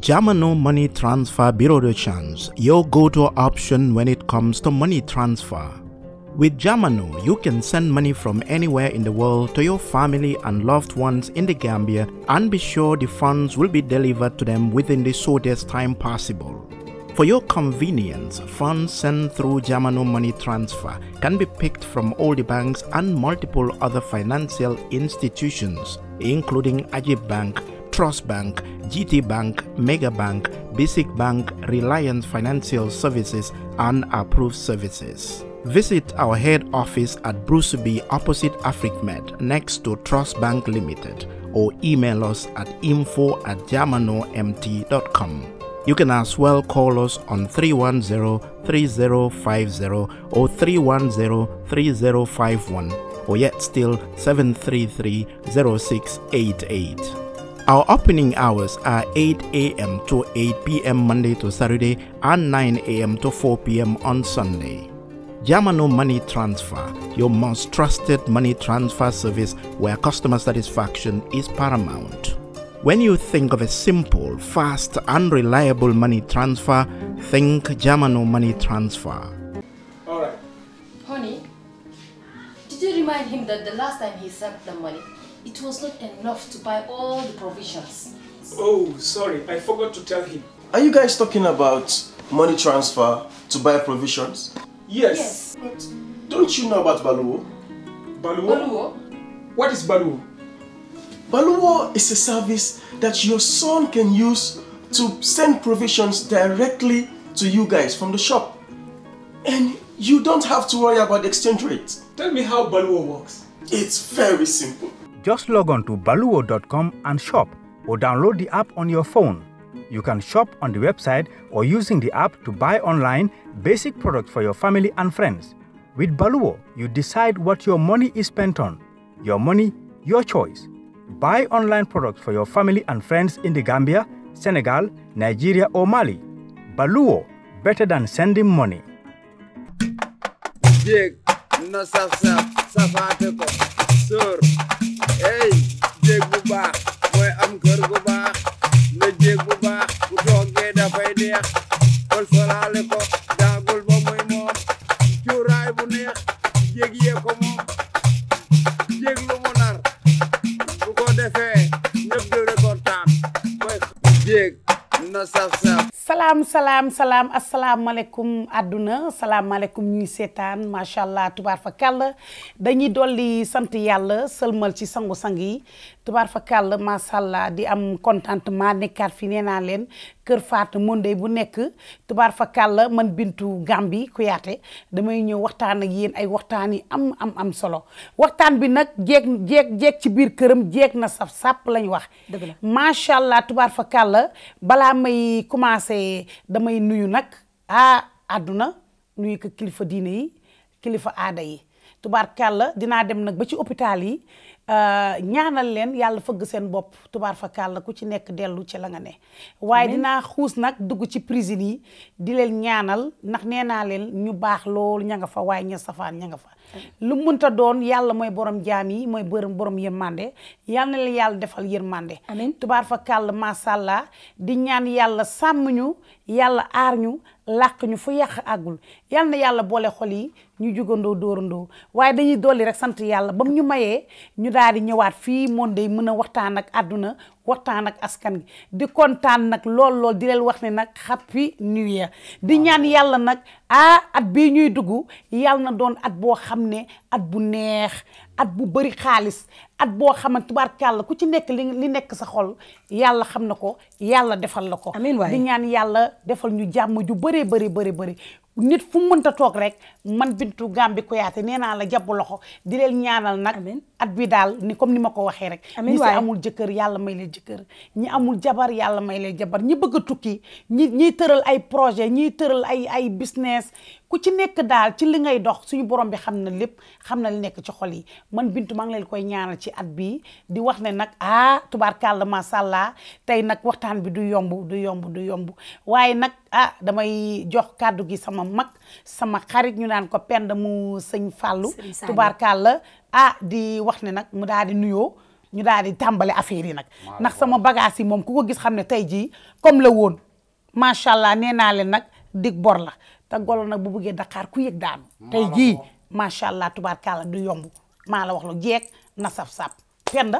Jamano Money Transfer Bureau de Change, your go-to option when it comes to money transfer. With Jamano, you can send money from anywhere in the world to your family and loved ones in the Gambia and be sure the funds will be delivered to them within the shortest time possible. For your convenience, funds sent through Jamano Money Transfer can be picked from all the banks and multiple other financial institutions, including Ajib Bank, Trust Bank, GT Bank, Mega Bank, Basic Bank, Reliance Financial Services, and approved services. Visit our head office at Bruceby opposite AfricMed next to Trust Bank Limited or email us at info at jamanomt.com. You can as well call us on 310-3050 or 310-3051 or yet still 733-0688. Our opening hours are 8 a.m. to 8 p.m. Monday to Saturday and 9 a.m. to 4 p.m. on Sunday. Yamano Money Transfer, your most trusted money transfer service where customer satisfaction is paramount. When you think of a simple, fast, and reliable money transfer, think Yamano Money Transfer. All right. Honey, did you remind him that the last time he sent the money, it was not enough to buy all the provisions? Oh, sorry, I forgot to tell him. Are you guys talking about money transfer to buy provisions? Yes. But don't you know about Baluwo? Baluwo? Oluwo, What is Baluwo? Baluwo is a service that your son can use to send provisions directly to you guys from the shop. And you don't have to worry about the exchange rate. Tell me how Baluwo works. It's very simple. Just log on to baluo.com and shop or download the app on your phone. You can shop on the website or using the app to buy online basic products for your family and friends. With Baluo, you decide what your money is spent on. Your money, your choice. Buy online products for your family and friends in the Gambia, Senegal, Nigeria, or Mali. Baluo, better than sending money. jéeg na saf saf safaate ko sóor ey jéeg bu baax mooy am kër gu baax na jéeg bu baax bu toogee dafay neex kol solaale ko daagul ba muy moom cuuraay bu neex jéeg yee ko moom jéeg lu mu nar bu ko defee ñëpp di rekontaan mooy jéeg na saf saf salaam salaam salaam asalaamaaleykum àdduna salaamaaleykum ñuy seetaan macha allah tubaar fa kàll dañuy dolli sant yàlla sëlmal ci sangu-sang yi tubaar fa kàll macha allah di am contentement nekkaat fi nee naa leen kër Fatou Mondé bu nekk tubaar fa kàll man bintu Gambi Kuyaate damay ñëw waxtaan ak yéen ay waxtaan yi am am am solo waxtaan bi nag jeeg jeeg jeeg ci biir këram jeeg na saf sàpp lañ wax. Dëgg la. macha allah tubaar fa kàll balaa may commencé damay nuyu nag ah àdduna nuyu ko kilifa diine yi kilifa aada yi tubaar kàll dinaa dem nag ba ci hôpital yi euh, ñaanal leen yàlla fëgg seen bopp tubaar fa kàll ku ci nekk dellu ci la nga ne waaye dinaa xuus nag dugg ci prison yi di leen ñaanal ndax nee naa leen ñu baax loolu ña nga fa waaye ña safaan ña nga fa lu mënta doon yàlla mooy borom jaam yi mooy borom borom yërmande yal na leen yàlla defal yërmande Amiin. tubaar fa kàll masàllaa di ñaan yàlla sàmm ñu yàlla aar ñu làq ñu fu yàq àggul yal na yàlla boole xol yi ñu jugandoo dóorandoo waaye dañuy dolli rek sant yàlla ba mu ñu mayee ñu daal di ñëwaat fii moom day mën a waxtaan ak àdduna waxtaan ak askan gi di kontaan nag lool lool di leen wax ne nag happy new year di ñaan yàlla nag ah at bii ñuy dugg yàlla na doon at boo xam ne at bu neex at bu bëri xaalis at boo xamante tubaarkàlla ku ci nekk li li nekk sa xol yàlla xam na ko yàlla defal la ko Amiin waay. di ñaan yàlla defal ñu jàmm ju bëree bëri bëri bëri nit fu mu mënta toog rek man bintu Gambi Kuyaate nee naa la jàpp loxo di leen ñaanal nag Amiin. at bi daal ni comme ni ma ko waxee rek Amiin ñi si waay. amul jëkkër yàlla may leen jëkkër ñi amul jabar yàlla may leen jabar ñi bëgg a tukki ñi ñiy tëral ay projet ñiy tëral ay ay business ku ci nekk daal ci li ngay dox suñu borom bi xam na lépp xam na li nekk ci xol yi man bintu maa ngi leen koy ñaanal ci at bii di wax ne nag ah tubaarkàlla macha allah tey nag waxtaan bi du yomb du yomb du yomb waaye nag ah damay jox kàddu gi sama mag sama xarit ñu naan ko pend mu sëñ Fallou Sëñ Saliou. tubaarkàlla ah di wax ne nag mu daal di nuyoo ñu daal di tàmbali affaire yi nag ndax sama bagage yi moom ku ko gis xam ne tey jii comme la woon macha allah nee naa leen nag dig bor la te golo nag bu bëggee Dakar ku yëg daanu tey jii macha allah tubaarkàlla du yomb maa la wax lu jeeg na saf-saf penda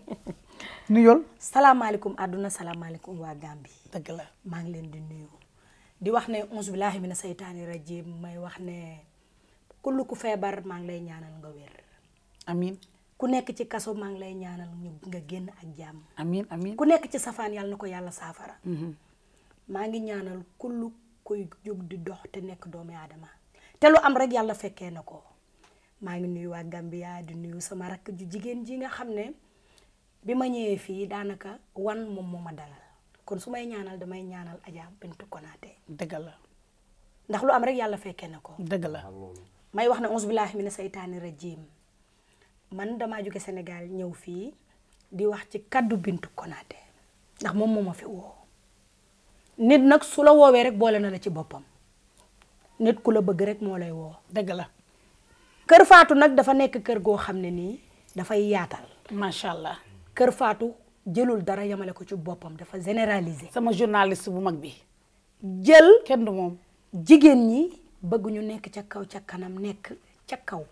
nuyol salaamaaleykum àdduna salaamaaleykum waa Gambie dëgg la maa ngi leen di nuyu di wax ne onze billahi mina saytaani rajim may wax ne kullu ku feebar maa ngi lay ñaanal nga wér amin ku nekk ci kaso maa ngi lay ñaanal ñu nga génn ak jàmm amin amin ku nekk ci safaan yàlla na ko yàlla saafara maa ngi ñaanal kullu kuy jóg di dox te nekk doomu aadama te lu am rek yàlla fekkee na ko maa ngi nuyu waa Gambia di nuyu sama rakk ju jigéen ji nga xam ne bi ma ñëwee fii daanaka wan moom moo ma dalal kon su may ñaanal damay ñaanal Adja Bintu Konaté dëgg la ndax lu am rek yàlla fekkee na ko dëgg la may wax ne onze billahi mina saytaani rajim man damaa jóge Sénégal ñëw fii di wax ci kaddu Bintu Konaté ndax moom moo ma fi woo nit nag su la woowee rek boole na la ci boppam nit ku la bëgg rek moo lay woo dëgg la kër Faatu nag dafa nekk kër goo xam ne nii dafay yaatal macha allah kër Faatu jëlul dara yamale ko ci boppam dafa généraliser sama journaliste bu mag bi jël kenn du moom jigéen ñi bëgg ñu nekk ca kaw ca kanam nekk ca kaw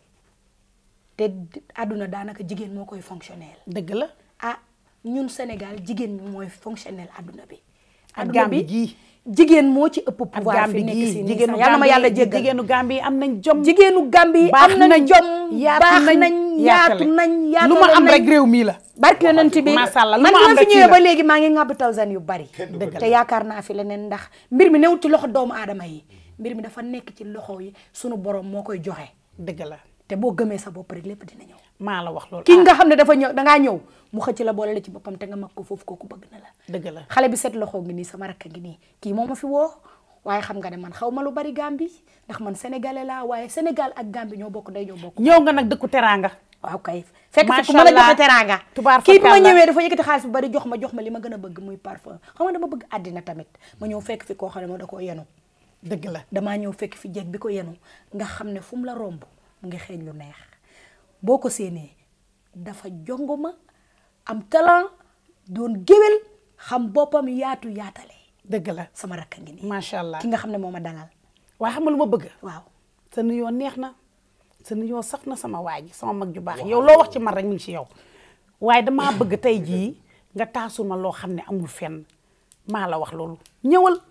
te àdduna daanaka jigéen moo koy fonctionnel dëgg la ah ñun Sénégal jigéen ñi mooy fonctionnel àdduna bi ak àdduna Gambie bi gii jigéen moo ci ëpp ak pouvoir Gambie fi nekk gii si nii jigéenu sax yàlla ma yàlla Gambie jéggal jigéenu Gambie am nañ jom jigéenu Gambie baax am nañ nañ, jom yaatu baax nañ, nañ yaatu yaatale. nañ yaatale lu ma am nañ. rek réew mii la barke yonent bi Masha Allah, lu man ma bi am ma fi rek fii ñëwee la. ba léegi maa ngi ŋàbb tawsan yu bari te yaakaar naa fi leneen ndax mbir mi newut ci loxo doomu aadama yi mbir mi dafa nekk ci loxo yi sunu borom moo koy joxe dëgg la te boo gëmee sa bopp rek lépp dina ñëw maa la wax loolu ki nga xam ne dafa ñëw dangaa ñëw mu xëcc la boole la ci boppam te nga mag ko foofu kooku bëgg na la dëgg la xale bi set loxo ngi nii sama rakk ngi nii kii moo ma fi woo waaye xam nga ne man xaw ma lu bari Gambie ndax man sénégalais laa waaye Sénégal ak Gambie ñoo bokk day ñoo bokk ñëw nga nag dëkku teraanga waaw kay fekk fi Macha ku mën a Allah. joxe teraanga Tubaar kii bi ma fakalla. ñëwee dafa yëkkati xaalis bu bari jox ma jox ma li ma gën a bëgg muy parfum xam nga dama bëgg àddina tamit ma ñëw fekk fi koo xam ne moo da koo yenu dëgg la damaa ñëw fekk fi jeeg bi ko yenu nga xam ne fu mu la romb mu ngi xeeñ lu neex boo ko séenee dafa jongoma am talent doon géwél xam boppam yaatu yaatale dëgg la sama rakka ngi nii macha allah ki nga xam ne moo ma dalal waaye xam nga lu ma bëgg waaw sa nuyoo neex na sa nuyoo saf na sama waa ji sama mag ju baax yow loo wax ci man rek mi ngi ci yow waaye damaa bëgg tey jii nga taasul ma loo xam ne amul fenn maa la wax loolu ñëwal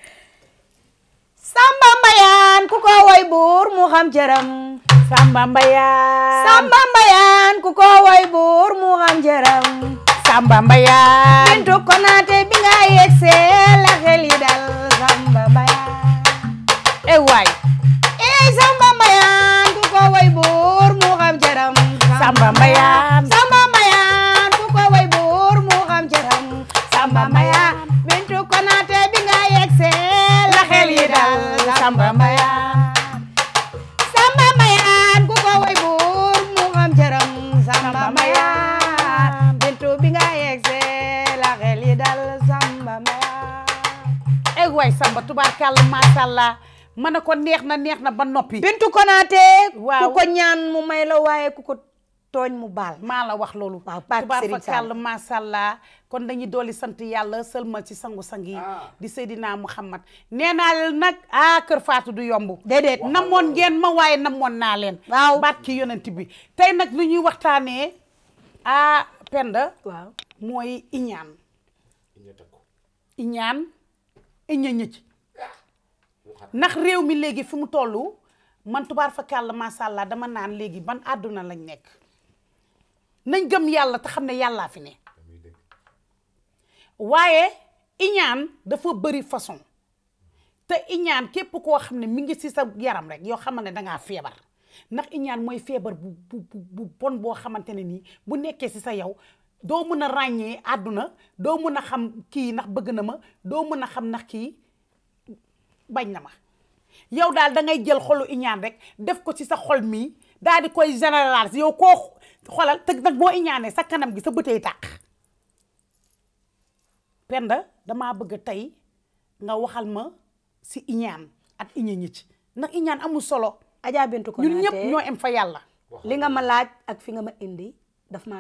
Samba Mbayaan ku ko woy buur mu xam cëram Samba Mbayaan Samba Mbayaan ku ko woy buur mu xam cëram Samba Mbayaan Bintu Konaté bi nga yegsee la xel yi dal Samba Mbayaan eh waay ey Samba Mbayaan ku ko woy buur mu xam cëram Samba Mbayaan Samba Mbayaan ku ko woy buur mu xam cëram Samba Mbayaan Bintu Konaté bi nga yegsee la xel yi dal Samba Mbayaan Samba Mbayaan ku ko woy buur mu xam cëram Samba Mbayaan Bintu bi nga yegsee la xel yi dal Samba Mbayaan eh waay Samba tubaarkàlla macha allah ma ne ko neex na neex na ba noppi Bintu Konaté Waaw. ku ko ñaan mu may la waaye ku ko tooñ mu baal maa la wax loolu Waaw, barke tubaar Serigne fakàll Sall. macha allah kon dañuy dooli sant yàlla sëlmal ci sangu-sang yi di Seydina Muhammad nee naa leen nag ah kër Faatu du yomb déedéet namoon ngeen ma waaye namoon naa leen Waaw. baat ki yonent bi tey nag lu ñuy waxtaanee ah Penda waaw mooy iñaan iñaan iña ñëcc ndax réew mi léegi fi mu toll man tubaar fa kàll macha allah dama naan léegi ban àdduna lañ nekk nañ gëm yàlla te xam ne yàllaa fi ne waaye iñaan dafa bëri façon te iñaan képp koo xam ne mi ngi ci sa yaram rek yoo xam ne dangaa feebar ndax iñaan mooy feebar bu bu bu bu bon boo xamante ne nii bu nekkee ci sa yow doo mën a ràññee àdduna doo mën a xam kii ndax bëgg na ma doo mën a xam ndax kii bañ na ma yow daal da ngay jël xolu iñaan rek def ko ci sa xol mii daal di koy généraliser yow koo xolal te nag boo iñaanee sa kanam gi sa bëtey tàq Penda damaa bëgg tey nga waxal ma si iñaan ak iña ñi ci ndax iñaan amul solo Adja Bintu Konaté ñun ñëpp ñoo em fa yàlla li nga ma laaj ak fi nga ma indi daf maa gënal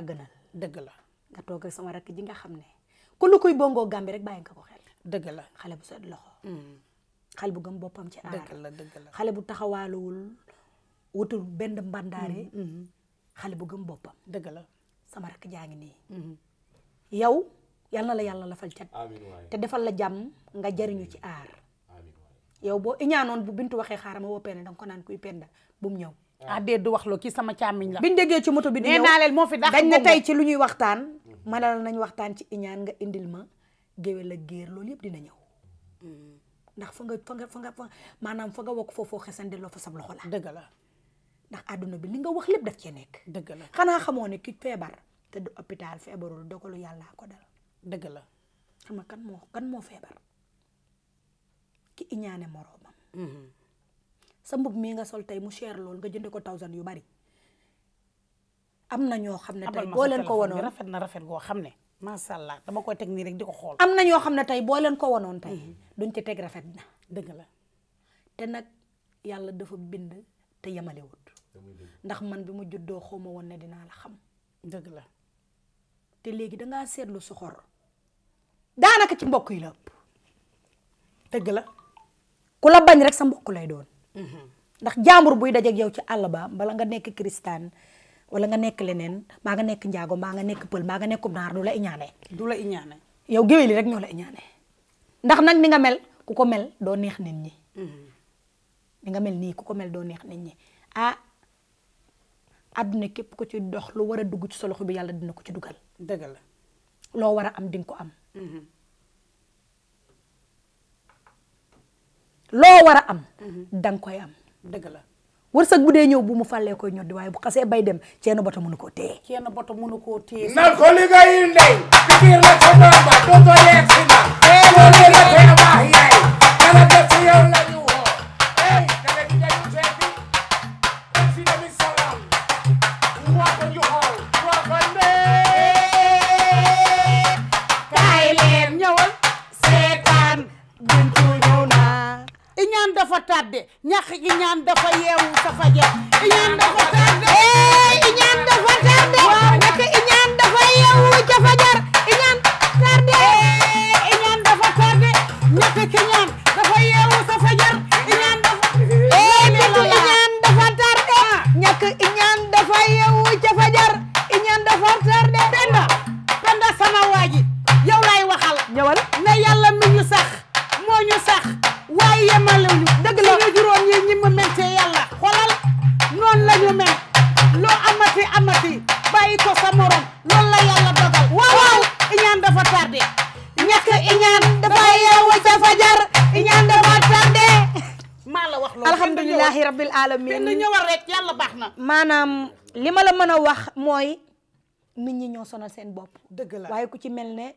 dëgg la nga toog ak sama rakk ji nga xam ne ku lu koy bongoo Gàmbi rek bàyyi nga ko xel dëgg la xale bu set loxo xale bu gëm boppam ci aar dëgg la dëgg la xale bu taxawaaluwul wutul benn mbandaare xale bu gëm boppam dëgg la sama rakk jaa ngi nii yow yal na la yàlla lafal cat te defal la jàmm nga jariñu ci aar yow boo iñaanoon bu bintu waxee xaaral ma woo penda danga ko naan kuy penda bu mu ñëw ah déet du wax loo kii sama càmmiñ la biñ déggee ci moto bi di nee ñëw naa leen moo fi dàq dañ ne bongo. tey ci lu ñuy waxtaan ma ne la nañ waxtaan ci iñaan nga indil ma géwél ak géer loolu yëpp dina ñëw ndax fa nga fa nga fa nga fa maanaam fa nga wokk foofoo xesan delloo fa sab loxo la dëgg la ndax àdduna bi li nga wax lépp daf cee nekk dëgg la xanaa xamoo ne ki feebar te du hôpital feebarul dogalu yàllaa ko dal dëgg la xam nga kan moo kan moo feebar ki iñaane moroomam sa mbub mii nga sol tey mu cher lool nga jënde ko thousand yu bari am na ñoo xam ne tey abal ma boo sa leen ko téléphone bi wonoon rafet na rafet goo xam ne macha allah dama koy teg nii rek di ko xool am na ñoo xam ne tey boo leen ko wonoon tey duñ ci teg rafet na dëgg la te nag yàlla dafa bind te yemalewut ndax man bi mu juddoo xaw ma woon ne dinaa la xam dëgg la te léegi dangaa seetlu soxor daanaka ci mbokk yi la ëpp dëgg la ku la bañ rek sa mbokk lay doon ndax jaambur buy dajeek yow ci àll ba bala nga nekk kristaan wala nga nekk leneen maa nga nekk njaago maa nga nekk pël maa nga nekk naar du la iñaane du la iñaane yow géwél yi rek ñoo la iñaane ndax nag ni nga mel ku ko mel doo neex nit ñi ni nga mel nii ku ko mel doo neex nit ñi ah àdduna képp ko ci dox lu war a dugg ci sa loxo bi yàlla dina ko ci dugal dëgg la loo war a am dinga ko am loo war a am danga koy am dëgg la wërsëg bu dee ñëw bu mu fàllee koy ñoddi waaye bu xasee bay dem ceeno bata mënu koo téye kenn boto mënu koo téye na ko liggéeyi ndey ci biir la ko doon ba dootoo yegg si na loolu la tee baax yaay dara def si yow la ñu woo ey dara di dañu seeti dem si demi salam waa ko ñu xool waa ko ndey kaay leen ñëwal seetaan bintu ñëw naa iñaan dafa tàdde ñax iñaan dafa yeewu sa fajar iñaan dafa tàdde iñaan dafa tardé nekk iñaan dafa yeewu ca fajar iñaan tardé iñaan dafa tàdde ñax iñaan dafa yeewu sa fajar iñaan dafa bintu iñaan dafa tardé ñàkk iñaan dafa yeewu ca fajar iñaan dafa tardé penda penda sama waaji yow lay waxal ñëwal ne yàlla mi ñu sax moo ñu sax waaye yemalewuñu dëgg la ñu juróom yi ñi ma mel ci yàlla xoolal noonu la ñu mel loo amati amati bàyyi ko sa morom loolu la yàlla dogal waaw waaw iñaan dafa tardé ñàkk iñaan dafa yeewu ca fajar iñaan dafa tardé maa la wax loolu alhamdulilahi rabbil benn alamin ñëwal rek yàlla baax na maanaam li ma la mën a wax mooy nit ñi ñoo sonal seen bopp dëgg la waaye ku ci mel ne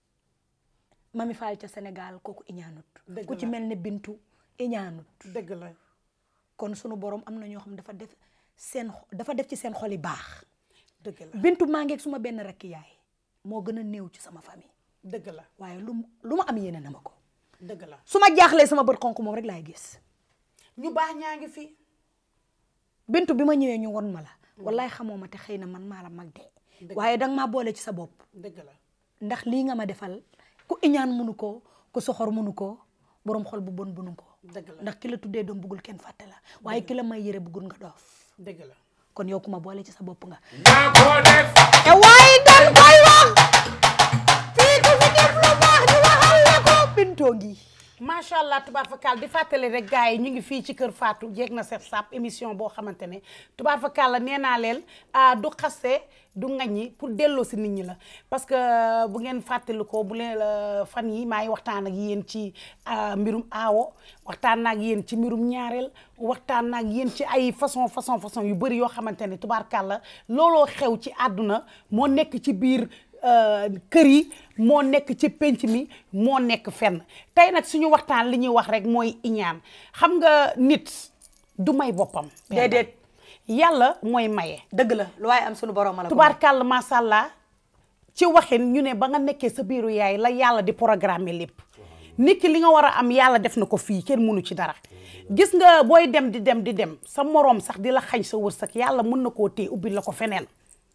Mami Fall ca Sénégal kooku iñaanut Dëgg ku ci la. mel ne Bintu iñaanut dëgg la kon sunu borom am na ñoo xam dafa def seen xo- dafa def ci seen xol yi baax dëgg la Bintu maa ngeeg suma benn rakki yaay moo gën a néew ci sama famille dëgg la waaye lu mu lu ma am yéene na ma ko dëgg la su ma jaaxlee sama bët xonk moom rek laay gis ñu baax ñaa ngi fi Bintu bi ma ñëwee ñu won ma la wallaay xamoo ma te xëy na man maa la mag de waaye danga maa boole ci sa bopp dëgg la ndax lii nga ma defal ku iñaan mënu ko ku soxor mënu ko borom xol bu bon bunu ko dëgg la ndax ki la tuddee doom bëggul kenn fàtte la waaye ki la may yëre bëggul nga doof dëgg la kon yow ku ma boole ci sa bopp nga maa ko def te waaye dañ koy wax fii ku fi def lu baax ñu waxal la ko bintoo ngi macha allah tubaab fakal di fàttali rek gars yi ñu ngi fii ci kër Fatou jeeg na sef sap émission boo xamante ne tubaab fakal la nee naa leen ah, du xaste du ngaññi pour delloo si nit ñi la parce que bu ngeen fàttali ko bu leen la fan yi maa ngi waxtaan ak yéen ci ah, mbirum aawo waxtaan naa ak yéen ci mbirum ñaareel waxtaan naa ak yéen ci ay façon façon façon yu bëri yoo xamante ne tubaarkàlla looloo xew ci àdduna moo nekk ci biir euh, kër yi moo nekk ci penc mi moo nekk fenn tey nag suñu waxtaan li ñuy wax rek mooy iñaan xam nga nit du may boppam déedéet yàlla mooy maye dëgg la lu waaye am sunu borom la ko may. tubaarkàlla macha allah ci waxin ñu ne ba nga nekkee sa biiru yaay la yàlla di programmer lépp nit ki li nga war a am yàlla def na ko fii kenn mënu ci dara gis nga booy dem di dem di dem sa moroom sax di la xañ sa wërsëg yàlla mën na koo téye ubbi la ko feneen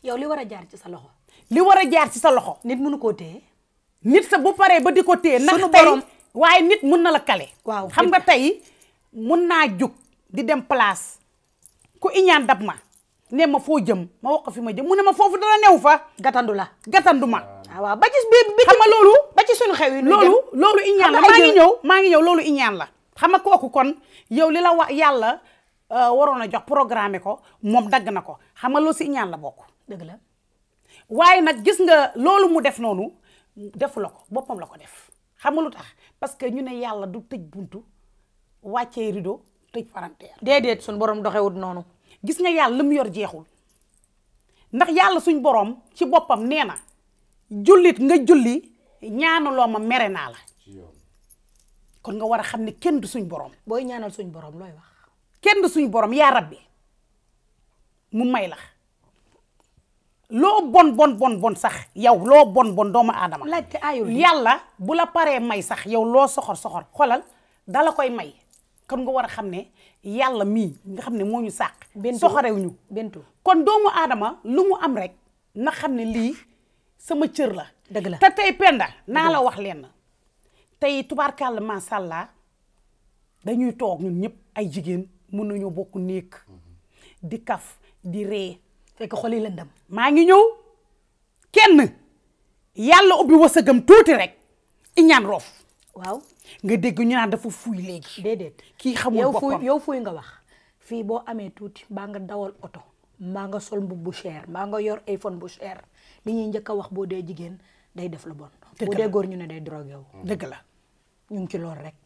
yow li war a jaar ci sa loxo li war a jaar ci sa loxo nit mënu koo téye nit sa bu paree ba di ko téye ndax Sunu tey borom- waaye nit mun na la kale Waaw. xam nga tey mun naa jug di dem place ku iñaan dab ma ne ma foo jëm ma wax ko fi ma jëm mu ne ma foofu dara new fa gatandu la gatandu ma ah waaw ba ci bi bi xam nga loolu ba ci sunu xew yi nu loolu jëm. loolu iñaan la Xam nga maa ay ngi jël- ñëw maa ngi ñëw loolu iñaan la xam nga kooku kon yow li la wax yàlla euh, waroon a jox programme ko moom dagg na ko xam nga loolu si iñaan la bokk dëgg la waaye nag gis nga loolu mu def noonu defu la ko boppam la ko def xam nga lu tax parce que ñu ne yàlla du tëj buntu wàccee rideau tëj palanteer déedéet sunu borom doxewut noonu gis nga yàlla lu mu yor jeexul ndax yàlla suñ borom ci boppam nee na jullit nga julli ñaanaloo ma mere naa la kon nga war a xam ne kenn du suñ borom booy ñaanal suñ borom looy wax kenn du suñ borom yaa rabbi mu may la loo bon bon bon bon sax yow loo bon bon doomu aadama laajte aayul di. yàlla bu la paree may sax yow loo soxor soxor xolal dala koy may kon nga war a xam ne yàlla mii nga xam ne moo ñu sàq Bintu. soxorew ñu Bintu kon doomu aadama lu mu am rek na xam ne lii sama cër la Dëgg la. te tey penda naa la wax leen tey tubaarkàlla macha allah dañuy toog ñun ñëpp ay jigéen mun nañoo bokk néeg di kaf di ree fekk xol yi lëndëm maa ngi ñëw kenn yàlla ubbi wasagam tuuti rek iñaan roof waaw nga dégg ñu naan dafa fuuy léegi déedéet kii xamul yow boppam fuy yow fuy nga wax fii boo amee tuuti mbaa nga dawal oto mbaa nga sol mbubb bu cher mbaa nga yor iPhone bu cher li ñuy njëkk a wax boo dee jigéen day def lu bon Dëgg boo la. dee góor ñu ne day drogué wu dëgg la ñu ngi ci loolu rek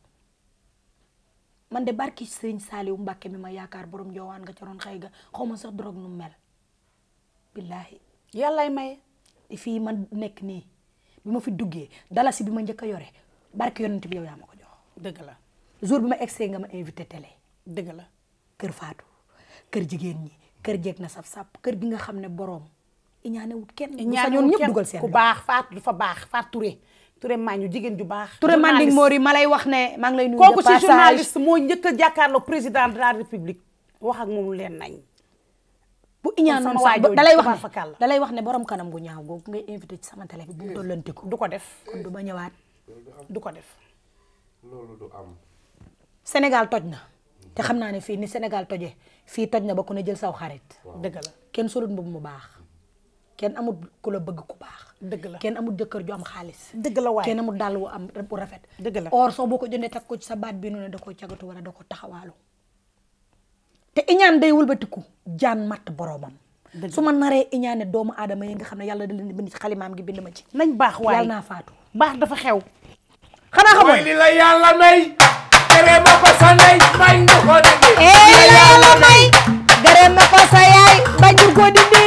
man de barki sëriñ Saaliw Mbàkke mi ma yaakaar borom joowaan nga ca roon xëy ga xaw ma sax drogue nu mel billaahi yàllaay maye te fii man nekk nii bi ma fi duggee dalasi bi ma njëkk a yore barki yonent bi yow yaa ma ko jox dëgg la jour bi ma egsee nga ma invité télé dëgg la kër Faatu kër jigéen ñi kër jeeg na saf sap kër gi nga xam ne borom iñaane wut kenn bu ñaan sañoon ñëpp dugal seen ku loxo. baax faat du fa baax faat Touré Touré maa ñu jigéen ju baax Touré Manding journaliste. Mori ma lay wax ne maa ngi lay nuyu kooku de ci passage. journaliste moo njëkk a jàkkaarloo président de la république wax ak moom leen nañ bu iñaan sama noonu waa sax jooju da lay wax tubaab ne fakal la. da lay wax ne borom kanam gu ñaaw googu ngay invité ci sama télé bi bu mu tollantiku du ko def kon du ma ñëwaat du ko def loolu du am Sénégal toj na te xam naa ne fii ni Sénégal tojee fii toj na ba ku ne jël saw xarit dëgg la kenn solut mbubb mu baax kenn amul ku la bëgg ku baax dëgg la kenn amul jëkkër ju am xaalis dëgg la waaye kenn amul dàll wu am bu rafet dëgg la or soo boo ko jëndee teg ko ci sa baat bi noonu da ko cagatu wala da ko taxawaalu te iñaan day wëlbatiku jaan matt boroomam Dëgg su ma naree iñaane doomu aadama yi nga xam ne yàlla da leen di bind ci xalimaam gi bind ma ci nañ baax waaye yàlla naa faatu baax dafa xew xanaa xamoon mooy li la yàlla may tere ma ko sa ndey may nga ko dindi ee la yàlla may gërëm na ko sa yaay bañ du ko dindi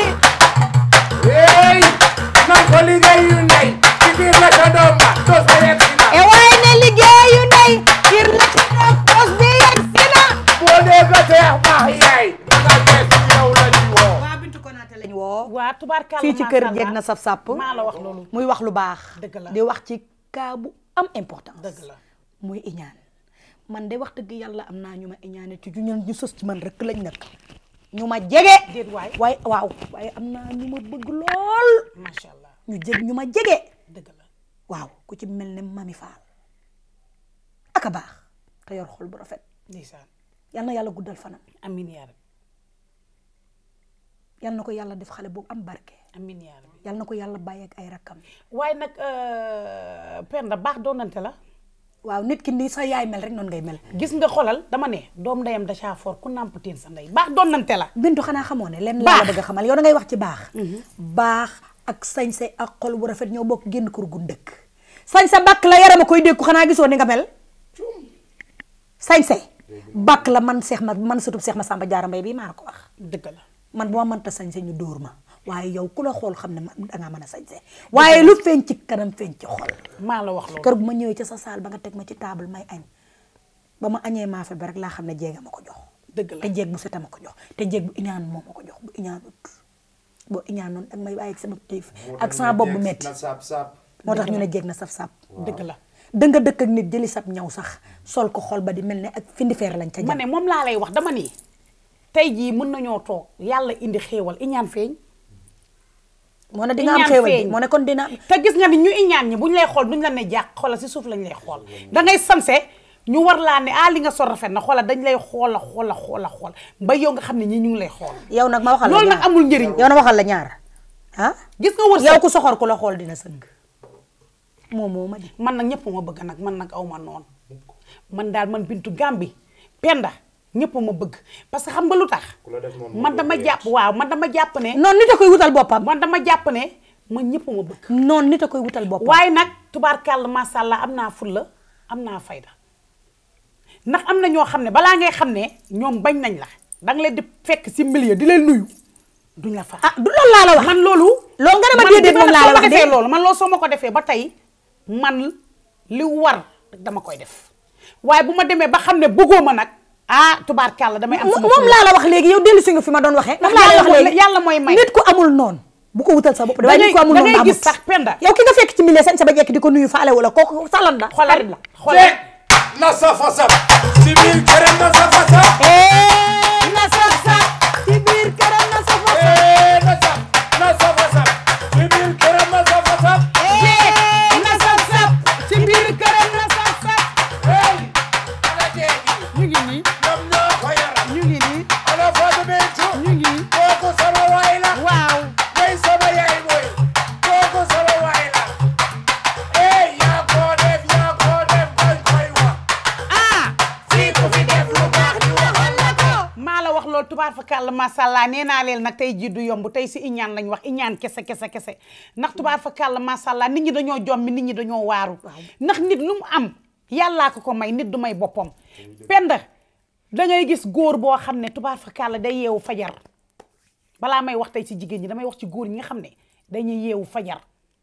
hey nan ko liggéeyu ndey ci biir la ca doom ba to sa yegg si na e waaye ne liggéeyu ndey kir la ci doom pos bi yegg si na boo dee ko seex baax yaay danga gees yow la ñu woo waa Bintu Konaté lañ woo waa tubaarkàlla fii ci kër jeeg na saf sàpp maa la wax loolu muy wax lu baax Dëgg la. di wax ci cas bu am importance dëgg la muy iñaan man de wax dëgg yàlla am naa ñu ma iñaane ci ñu ñu sës ci man rek lañ nag ñu ma jege déet waay waaye waaw waaye am naa ñu ma bëgg lool macha allah ñu jeg ñu ma jege dëgg la waaw ku ci mel ne mami Fall aka baax te yor xol bu rafet ndeysaan yal na yàlla guddal fanam amin yaa rabbi yal na ko yàlla def xale boobu am barke amin yaa rabbi yal na ko yàlla bàyyi ak ay rakkam waaye nag euh, Penda baax doonante la waaw nit ki ni sa yaay mel rek noonu ngay mel gis nga xolal dama ne doom ndeyam da caa for ku nàmpateen sa ndey baax doonante la bintu xanaa xamoo ne lenn Baax. laa la bëgg a xamal yow da ngay wax ci baax baax ak sañse ak xol bu rafet ñoo bokk génn kër gu dëkk sañse bakk la yarama koy dékku xanaa gisoo ni nga mel sañse bakk la man seex ma man sutub seex ma sàmba jaara mbay bii maa la ko wax dëgg la man bu ma mënta sañse ñu dóor ma waaye yow ku la xool xam ne ma dangaa mën a sañse waaye lu feeñ ci kanam feeñ ci xol maa la wax loolu kër bu ma ñëwee ca sa saal ba nga teg ma ci table may añ ba ma añee maafe ba rek laa xam ne jéega ma ko jox dëgg la te jéeg bu seta ma ko jox te jéeg bu iñaan moo ma ko jox bu iñaanut boo iñaan noonu ak may bàyyi ak sama tiif ak sama bopp bu metti na saab saab moo tax ñu ne jéeg na saf-saf dëgg la da nga dëkk ak nit jëli sab ñaw sax sol ko xol ba di mel ne ak findi feer lañ ca ma jam ne moom laa lay wax dama ni tey jii mën nañoo toog yàlla indi xéewal iñaan feeñ moo ne di nga am Iñaan xéewal bi feeñ. moo ne kon dina am te gis nga ni ñu iñaan ñi buñ lay xool duñ la ne jàq xoolal si suuf lañ lay xool da ngay sanse ñu war laa ne ah li nga sol rafet na xoolal dañ lay xoola xoola xoola xool ba yow nga xam ne ñii ñu ngi lay xool yow nag ma waxal la loolu ñaar nag amul njëriñ yow na waxal la ñaar ah gis nga wërsëg yow ku soxor ku la xool dina sëgg moom moo ma di man nag ñëpp ma bëgg nag man nag aw ma noonu man daal man bintu Gambi Penda ñëpp ma bëgg parce que xam nga lu tax man dama jàpp waaw man dama jàpp ne noonu nit a koy wutal boppam man dama jàpp ne man ñëpp ma bëgg noonu nit a koy wutal boppam waaye nag tubaarkàlla macha allah am naa fulla am naa fayda ndax am na ñoo xam ne balaa ngay xam ne ñoom bañ nañ la danga leen di fekk si milieu di leen nuyu duñ la fa ah du loolu laa la wax man loolu loolu nga ne ma déedéet moom laa la wax defee de loolu man loolu soo ma ko defee ba tey man li war dama koy def waaye bu ma demee ba xam ne bëggoo ma nag ah tubaarkàlla damay am sama moom laa la wax léegi yow dellu si nga fi ma doon waxee moom Ndax laa la wax yàlla léegi yàlla mooy may. nit ku amul noonu bu ko wutal sa bopp waaye nit ku amul da noonu ngay amut gis sax Penda yow ki nga fekk ci milieu sañ sa ba jekk di ko nuyu faale wala kooku salan la xoolal xarit la xoolal na safa saf si biir këram na safa saf na saf saf ci biir këram na saf Eh, na saf na safa saf si biir këram na safa saf na saf saf ci biir këram na saf saf hey ana jeegi ñu ngi nii ñoom ñoo ko yor ñu ngi nii ana Fatou Bintou ñu ngi kooku sama waay la waaw mooy sama yaay mooy kooku sama waay la eh yaa ko def yaa ko def koy koy wax ah fii ku fi def lu baax ñu waxal la ko maa la wax loolu tubaar fa kàlla macha allah nee naa leen nag tey jii du yomb tey si iñaan lañ wax iñaan kese kese kese ndax tubaar fa kàlla macha allah nit ñi dañoo jommi nit ñi dañoo waaru ndax nit lu mu am yàllaa ko ko may nit du may boppam penda da ngay gis góor boo xam ne tubaar fa kàlla day yeewu fajar balaa may wax tey si jigéen ñi damay wax ci góor ñi nga xam ne dañuy yeewu fajar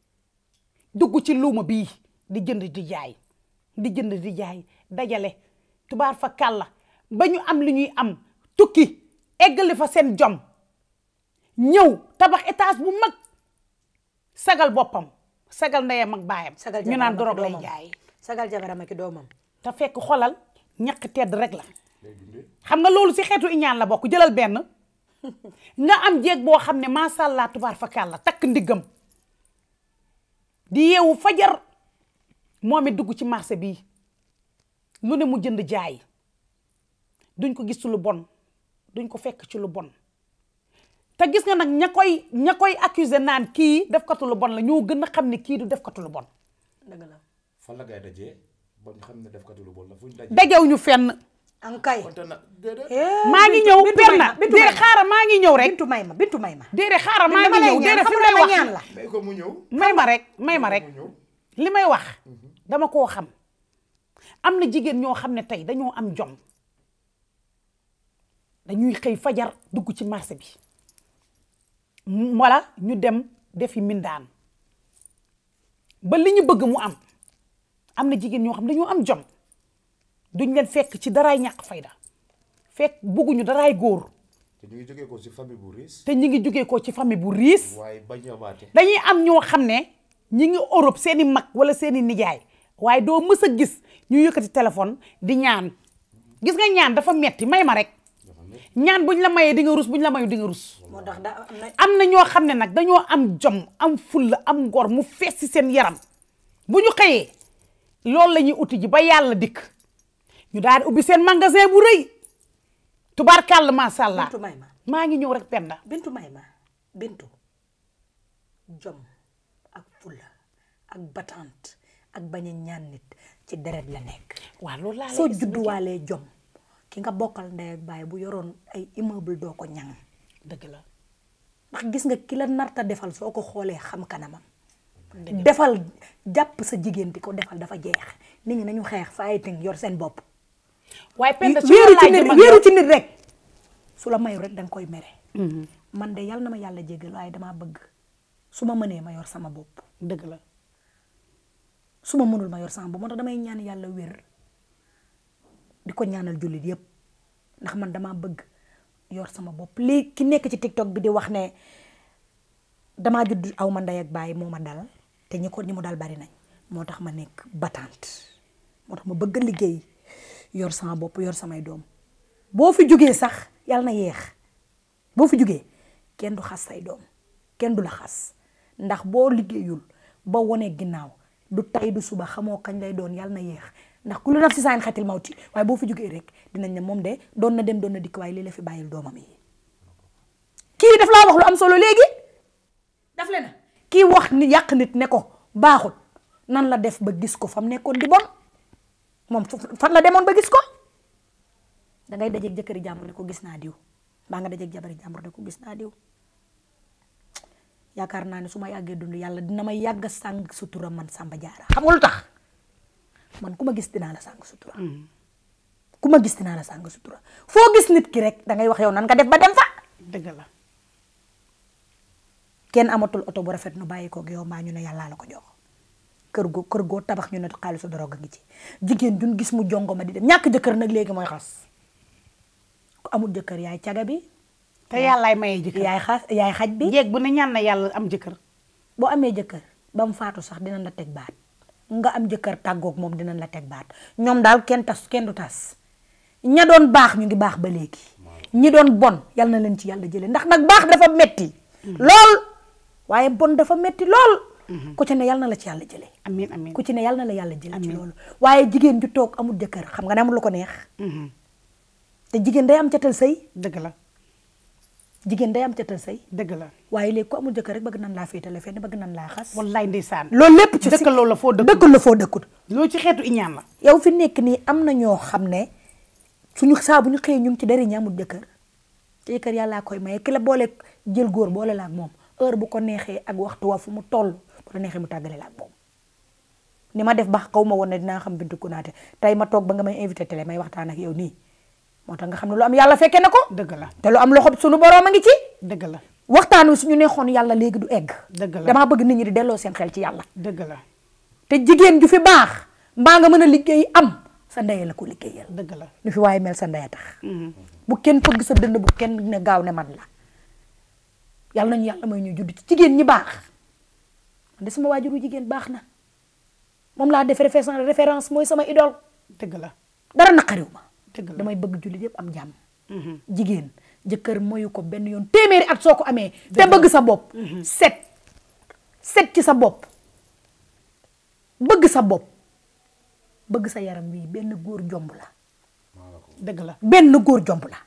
dugg ci luuma bii di jënd di jaay di jënd di jaay dajale tubaar fa kàlla ba ñu am li ñuy am tukki eggali fa seen jom ñëw tabax étage bu mag sagal boppam sagal ndeyam ak baayam sagal ñu naan jabaram ak dorog lay doomam. jaay sagal jabaram ak doomam te fekk xolal ñaq tedd rek la xam nga loolu si xeetu iñaan la bokk jëlal benn nga am jéeg boo xam ne macha allah tubaar fa kàlla takk ndiggam di yeewu fajar moom it dugg ci marché bi lu ne mu jënd jaay duñ ko gis ci lu bon duñ ko fekk ci lu bon te gis nga nag ña koy ña koy accuser naan kii def katu lu bon la ñoo gën a xam ne kii du def katu lu bon dëgg la fan la ngay dajee ba ñu xam ne def katu lu bon la fu ñu dajee. dajewuñu fenn ankay konte na déedéet. maa ngi ñëw perna bintu may déedéet ma xaaral maa ngi ñëw rek bintu may ma bintu may ma déedéet xaaral maa dama ngi lay ñëw ñaan déedéet fi xam may nga wax ñaan la may ko mu ñëw. may ma rek may ma rek mu ñëw. li may wax dama koo xam am na jigéen ñoo xam ne tey dañoo am jom dañuy xëy fajar dugg ci marché bi m- wala ñu dem defi mindaan ba li ñu bëgg mu am am na jigéen ñoo xam dañoo am jom duñ leen fekk ci daraay ñàkk fayda fekk bugguñu daraay góor te ñu ngi jógee ko si famille bu riis. te ñi ngi jógee ko ci famille bu riis waaye bañ a waate. dañuy am ñoo xam ne ñi ngi Europe seeni mag wala seeni nijaay waaye doo mës a gis ñu yëkkati téléphone di ñaan gis nga ñaan dafa metti may ma rek ñaan buñ la mayee di nga rus buñ la mayu di nga rus moo tax da am na am na ñoo xam ne nag dañoo am jom am fulla am ngor mu fees ci seen yaram bu ñu xëyee loolu la ñuy uti ji ba yàlla dikk ñu daal di ubbi seen magasin bu rëy tubaarkàlla macha allah bintu may ma maa ngi ñëw rek penda bintu may ma bintu jom ak fulla ak batante ak bañ a ñaan nit ci deret la nekk waaw loolu laa lay soo expliquer. judduwaalee jom ki nga bokkal ndey ak baay bu yoroon ay immeuble doo ko ñang dëgg la ndax gis nga ki la narta defal soo ko xoolee xam kanamam defal jàpp sa jigéen di ko defal dafa jeex nit ñi nañu xeex fighting yor seen bopp waaye penda su wéeru ma ci laaj nit man wéeru yow- ci nit rek su la mayu rek danga koy mere man de yàlla na ma yàlla jéggal waaye damaa bëgg su ma mënee ma yor sama bopp dëgg la su ma mënul ma yor sama bopp moo tax damay ñaan yàlla wér di ko ñaanal jullit yépp ndax man damaa bëgg yor sama bopp lii ki nekk ci tiktok bi di wax ne damaa judd aw ma ndey ak baay moo ma dal te ñi ko ñi mu dal bari nañ moo tax ma nekk battante moo tax ma bëgg a liggéey yor sama bopp yor samay doom boo fi jógee sax yàlla na yeex boo fi jógee kenn du xas say doom kenn du la xas ndax boo liggéeyul ba wone ginnaaw du tay du suba xamoo kañ lay doon yàlla na yéex ndax ku lu naf si saan xatil mawti waaye boo fi jógee rek dinañ ne moom de doon na dem doon na dikk waaye lii la fi bàyyil doomam yi kii daf laa wax lu am solo léegi daf le na kii wax ni yàq nit ne ko baaxul nan la def ba gis ko fam nekkoon di bon moom fan la demoon ba gis ko dangay dajeeg jëkkëri jàmbur ne ko gis naa diw mbaa nga dajeeg jabari jàmbur ne ko gis naa diw yaakaar naa ne su ma yàggee dund yàlla dina ma yàgg a sàng sutura man Samba Diarra xam nga lu tax man ku ma gis dinaa la sàng sutura ku ma gis dinaa la sàng sutura foo gis nit ki rek dangay wax yow nan nga def ba dem fa dëgg la kenn amatul oto bu rafet nu bàyyi koog yow maa ñu ne yàllaa la ko jox kër goo kër goo tabax ñu ne xaalisu drogue ngi ci jigéen duñ gis mu jongo ma di dem ñàkk jëkkër nag léegi mooy xas ku amul jëkkër yaay caga bi te yàllaay maye jëkkër yaay xas yaay xaj bi jeeg bu ne ñaan na yàlla am jëkkër boo amee jëkkër ba mu faatu sax dinañ la teg baat nga am jëkkër tàggoog moom dinañ la teg baat ñoom daal kenn tas kenn du tas ña doon baax ñu ngi baax ba léegi ñi doon bon yal na leen ci yàlla jële ndax nag baax dafa metti lool waaye bon dafa metti lool ku ci ne yal na la ci yàlla jële amiin amiin ku ci ne yal na la yàlla jële ci loolu waaye jigéen ju toog amul jëkkër xam nga ne amul lu ko neex te jigéen day am catal sëy dëgg la jigéen day am catal sëy dëgg la waaye léegi ku amul jëkkër rek bëgg nan laa féetale fenn bëgg nan laa xas wallaay ndeysaan loolu lépp ci dëkkaloo la foo dëkkul dëkkal la foo dëkkut loolu ci xeetu iñaan la yow fi nekk nii am na ñoo xam ne suñu saa bu ñu xëyee ñu ngi ci dari ñi amul jëkkër te jëkkër yàllaa koy maye ki la boole jël góor boole la ak moom heure bu ko neexee ak waxtu wa fu mu toll bu la neexee mu tàggale la ak moom ni ma def ba xaw ma woon ne dinaa xam Bintu Konaté tey ma toog ba nga may invité télé may waxtaan ak yow nii moo tax nga xam ne lu am yàlla fekke na ko dëgg la te lu am loxo suñu boroom a ngi ci dëgg la waxtaan wi suñu neexoon yàlla léegi du egg dëgg la damaa bëgg nit ñi di delloo seen xel ci yàlla dëgg la te jigéen ju fi baax mbaa nga mën a liggéey am sa ndey la ko liggéeyal dëgg la lu fi waaye mel sa ndey a tax bu kenn fëgg sa dënd bu kenn ne gaaw ne man la yàlla nañu yàlla may ñu judd ci jigéen ñi baax man de sama waajuru jigéen baax na moom laa def référence référence mooy sama idole dëgg la dara naqariw ma dëgg la damay bëgg jullit yëpp am jàmm jigéen jëkkër moyu ko benn yoon téeméeri at soo ko amee te bëgg sa bopp set set ci sa bopp bëgg sa bopp bëgg sa yaram wi benn góor jomb la dëgg la benn góor jomb la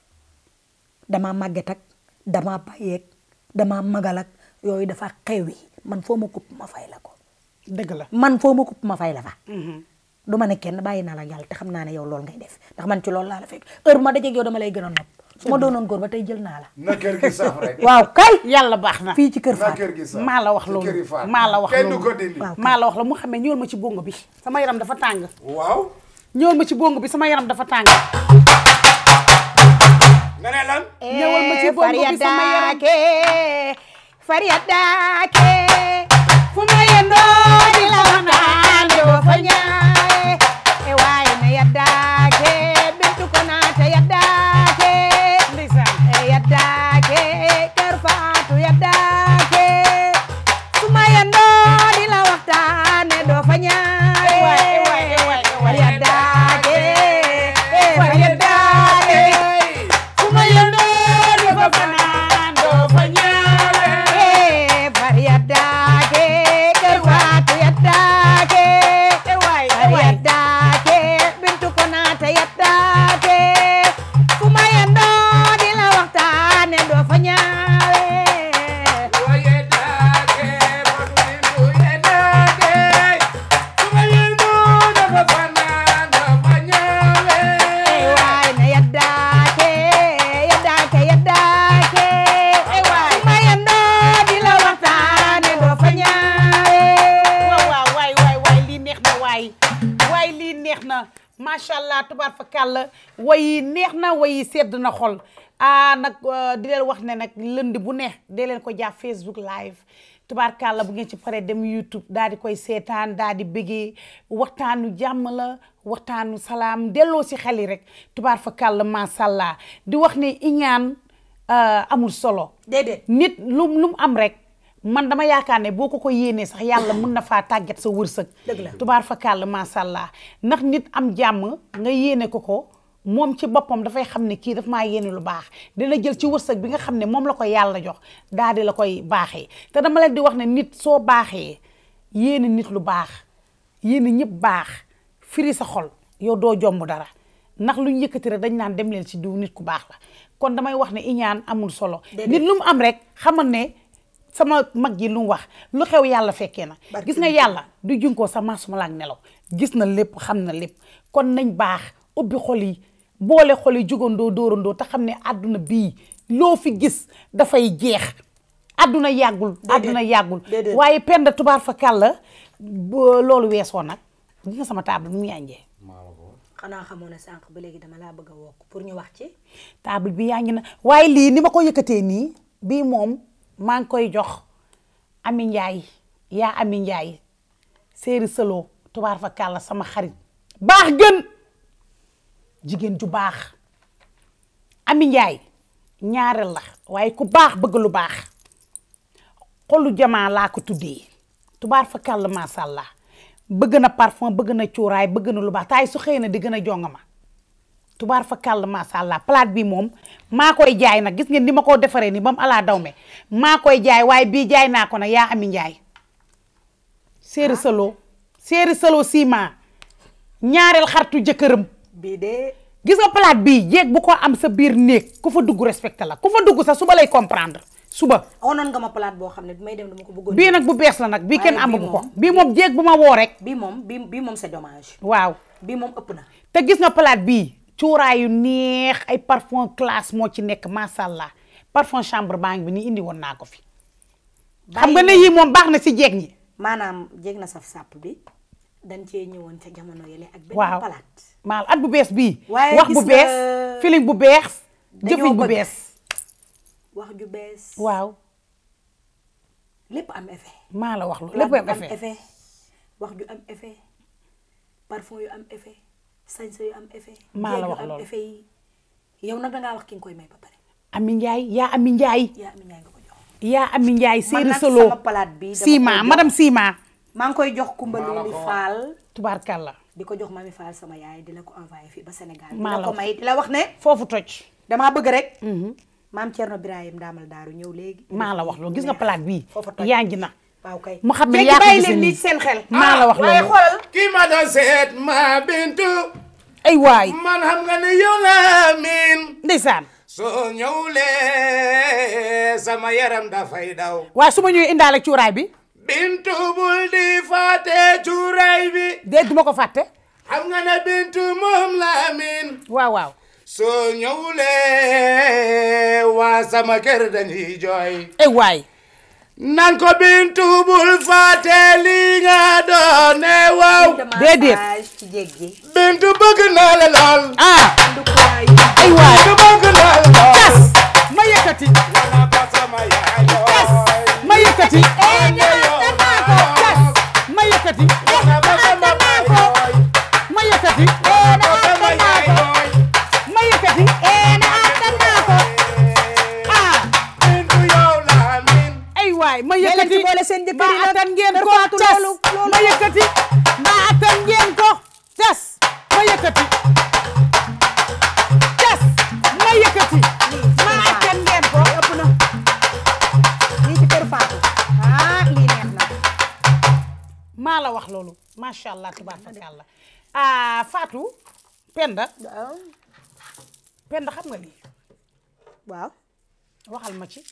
dama màgget ak dama bàyyeeg dama magal ak yooyu dafa xewi man foo ma kupp ma fay la ko dëgg la man foo ma kupp ma fay la fa du ma ne kenn bàyyi naa la yàlla te xam naa ne yow loolu ngay def ndax man ci loolu laa la fekk heure bu ma dajeeg yow dama lay gën a nopp su ma doonoon góor ba tey jël naa la na kër gi sax rek. waaw kay yàlla baax na fii ci kër na Fatou kër gi sax. maa la wax ci loolu kër yi Fatou. maa la wax kenn du loolu ko dindi. waaw maa la wax la mu xamee ñëwal ma ci bongo bi sama yaram dafa tàng waaw. ñëwal ma ci bongo bi sama yaram dafa tàng nga ne lan. ñëwal ma ci bongo bi sama yaram Fariadaake fu ma yendoo di la waxtaan doo fa ñaaye e waaye na yaddaake Bintu Konaté yaddaake ndeysaan e yaddaake Kër Faatu yaddaake fu ma yendoo di la waxtaan doo fa ñaaye Fariadaake Fariadaake fu ma yendoo di fa fanaan doo fa ñaaye Fariadaake Kër Faatu yaddaake Fariadaake Bintu Konaté yaddaake fu ma yendoo di la waxtaan doo fa ñaawe waaye daake Fatou Bintou ye daake su ma yendoo dafa fanaan dafa ñaawe waay na yaddaake yaddaake yaddaake waay ma yendoo di la waxtaane doo fa ñaawe waaw waaw waay waay waay lii neex na waay waay lii neex na macha allah tubaar fa kàll way yi neex na way yi sedd na xol ah nag euh, di leen wax ne nag lundi bu neex dee leen ko jàpp Facebook live tubaar kàll bu ngeen ci paree dem YouTube daal di koy seetaan daal di bëggee waxtaanu jàmm la waxtaanu salaam delloo si xel yi rek tubaar fa kàll macha allah di wax ne iñaan euh, amul solo déedéet nit lu lu mu am rek man dama yaakaar ne boo ko ko yéenee sax yàlla mun na faa tàggat sa wërsëg Dëgg la. tubaar fa kàll macha allah ndax nit am jàmm nga yéene ko ko moom ci boppam dafay xam ne kii daf maa yéene lu baax dina jël ci wërsëg bi nga xam ne moom la ko yàlla jox daal di la koy baaxee te dama leen di wax ne nit soo baaxee yéene nit lu baax yéene ñëpp baax firi sa xol yow doo jomb dara ndax lu ñu yëkkati rek dañ naan dem leen ci diw nit ku baax la kon damay wax ne iñaan amul solo nit lu mu am rek xamal ne sama mag ji lu mu wax lu xew yàlla fekkee na gis nga yàlla du junkoo sa maasuma laak nelaw gis na lépp xam na lépp kon nañ baax ubbi xol yi boole xol yi jugandoo dóorandoo te xam ne àdduna bii loo fi gis dafay jeex àdduna yàggul àdduna yàggul déedéet. waaye penda tubaar fa kàlla ba loolu weesoo nag gis nga sama table mu yànjee xanaa xamoon ne sànq ba léegi dama laa bëgg a wokk pour ñu wax ci table bi yaa ngi na waaye lii ni ma ko yëkkatee nii bii moom maa ngi koy jox Ami Njaay yaa Ami Njaay séeri sëloo tubaar fa kàlla sama xarit baax gën jigéen ju baax Ami Njaay ñaareel la waaye ku baax bëgg lu baax xolu jamaa laa ko tuddee tubaar fa kàlla macha allah bëgg na parfum bëgg na cuuraay bëgg na lu baax taay su xëy na di gën a jongama tubaar fa kàll macha allah palaat bi moom maa koy jaay nag gis ngeen ni ma ko defaree ni ba mu alaa daw me maa koy jaay waaye bii jaay naa ko nag yaa ami njaay séeri salo séeri salo ciment ñaareel xartu jëkkëram bii de gis nga palaat bii jéeg bu ko am sa biir néeg ku fa dugg respecté la ku fa dugg sax suba lay comprendre suba onoon nga ma palaat boo xam ne bi may dem dama ko bëggoon bii nag bu bees la nag bii kenn Waaye bii amagu ko moom- bii moom jéeg bu ma woo rek bii moom bii bii moom c'est dommage waaw bii moom ëpp na te gis nga palaat bii cuuraay yu neex ay parfum classe moo ci nekk macha allah parfum chambre baa ngi bi ni indi woon naa ko fi xam nga ne yii moom baax na si jeeg ñi maanaam jéeg na saf sàpp bi dañ cee ñëwoon ca jamono yële ak benn waaw palaat maal at bu bees bii Waaye wax bu gis nga- bees feeling bu bees Dañoo jëfiñ bu bëgg. bees wax ju bees waaw lépp am effet maa la wax lu palaat lépp bu am effet wax ju am effet parfum yu am effet sañse yu am effet Maa la jeeg yu wax am loolu. effet yi yow nag dangaa wax ki nga koy may ba pare ami njaay yaa ami njaay yaa ami ñaay nga ko jox yaa ami njaay man séeri nag solo sama palaat bi dama Sima koy jox- madame Sima maa ngi koy jox Kumba Lili Fall tubaarkàlla di ko jox Mami Fall sama yaay di la ko envoyé fii ba Sénégal di Maa la la ko wax. may di la wax ne foofu toj damaa bëgg rek maam Thierno Birahim daamal daaru ñëw léegi maa la wax loolu gis nga palaat bii foofu toj yaa ngi na waaw kay mu xam ne léegi yaa ko bàyyi gisee leen nii nii seen xel maa la wax waaye loolu xoolal kii ma doon seet ma bintu ay waay man xam nga ne yow la miin ndeysaan soo ñëwlee sama yaram dafay daw waaye su ma ñëwee indaale cuuraay bi bintu bul di fàtte cuuraay bi déet duma ko fàtte xam nga ne bintu moom la miin waaw waaw soo ñëwlee waa sama kër dañuy jooy ay waay nan ko bintu bul fàtte li nga doon ne waaw déedéet ci jéeg gi bintu bëgg naa la lool ah ndukuwaay ay waay bintu bëgg naa la lool tas ma yëkkati wala ko sama yaay tas ma yëkkati tas ma yëkkati wala ko sama baay jooy ma yëkkati wala ko sama yaay jooy ma yëkkati ah bintu yow la miin ay waay ma leen yëkkati ci boole seen jëkkër mbaa yi nag. attan ngeen Kër ko Fatou tas loolu- loolu- ma yëkkati mbaa attan ngeen ko tas ma yëkkati tas ma yëkkati mbaa attan ngeen ko ëpp na lii ci kër Fatou ah lii neex na maa la wax loolu macha allah tabarakallah ah Fatou Penda waaw Penda xam nga lii waaw waxal ma ci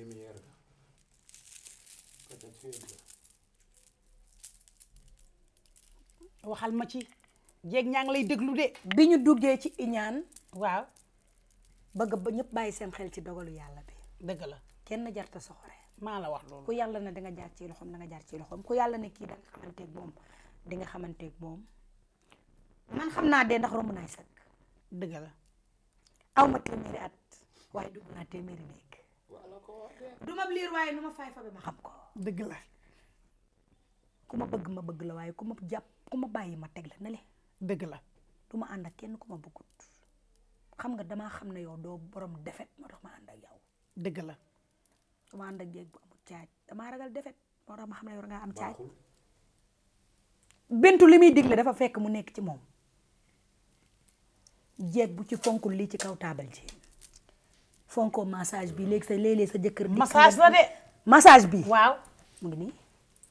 waxal ma ci jéeg ñaa ngi lay déglu de bi ñu duggee ci iñaan waaw bëgg ba ñëpp bàyyi seen xel ci dogalu yàlla bi dëgg la kenn jarta soxore maa la wax loolu ku yàlla ne danga jaar ci loxoom danga jaar ci loxoom ku yàlla ne kii danga xamanteeg moom di nga xamanteeg moom man xam naa dee ndax romb naay sëkk dëgg la aw ma téeméeri at waaye dugg naa téeméeri néeg du ma liir waaye nu ma fay fa bi ma xam ko dëgg la ku ma bëgg ma bëgg la waaye ku ma jàpp ku ma bàyyi ma teg la ne le dëgg la du ma ànd ak kenn ku ma bëggut xam nga damaa xam ne yow doo borom defet moo tax ma ànd ak yow dëgg la du ma ànd ak jéeg bu amul caaj damaa ragal defet moo tax ma xam ne yow nga am caaj bintu li muy digle dafa fekk mu nekk ci moom jeeg bu ci fonkul lii ci kaw taabal ji fonkoo massage bi léegi sa léeg-léeg sa jëkkër dikk massage nga- la de massage bi waaw mu ngi nii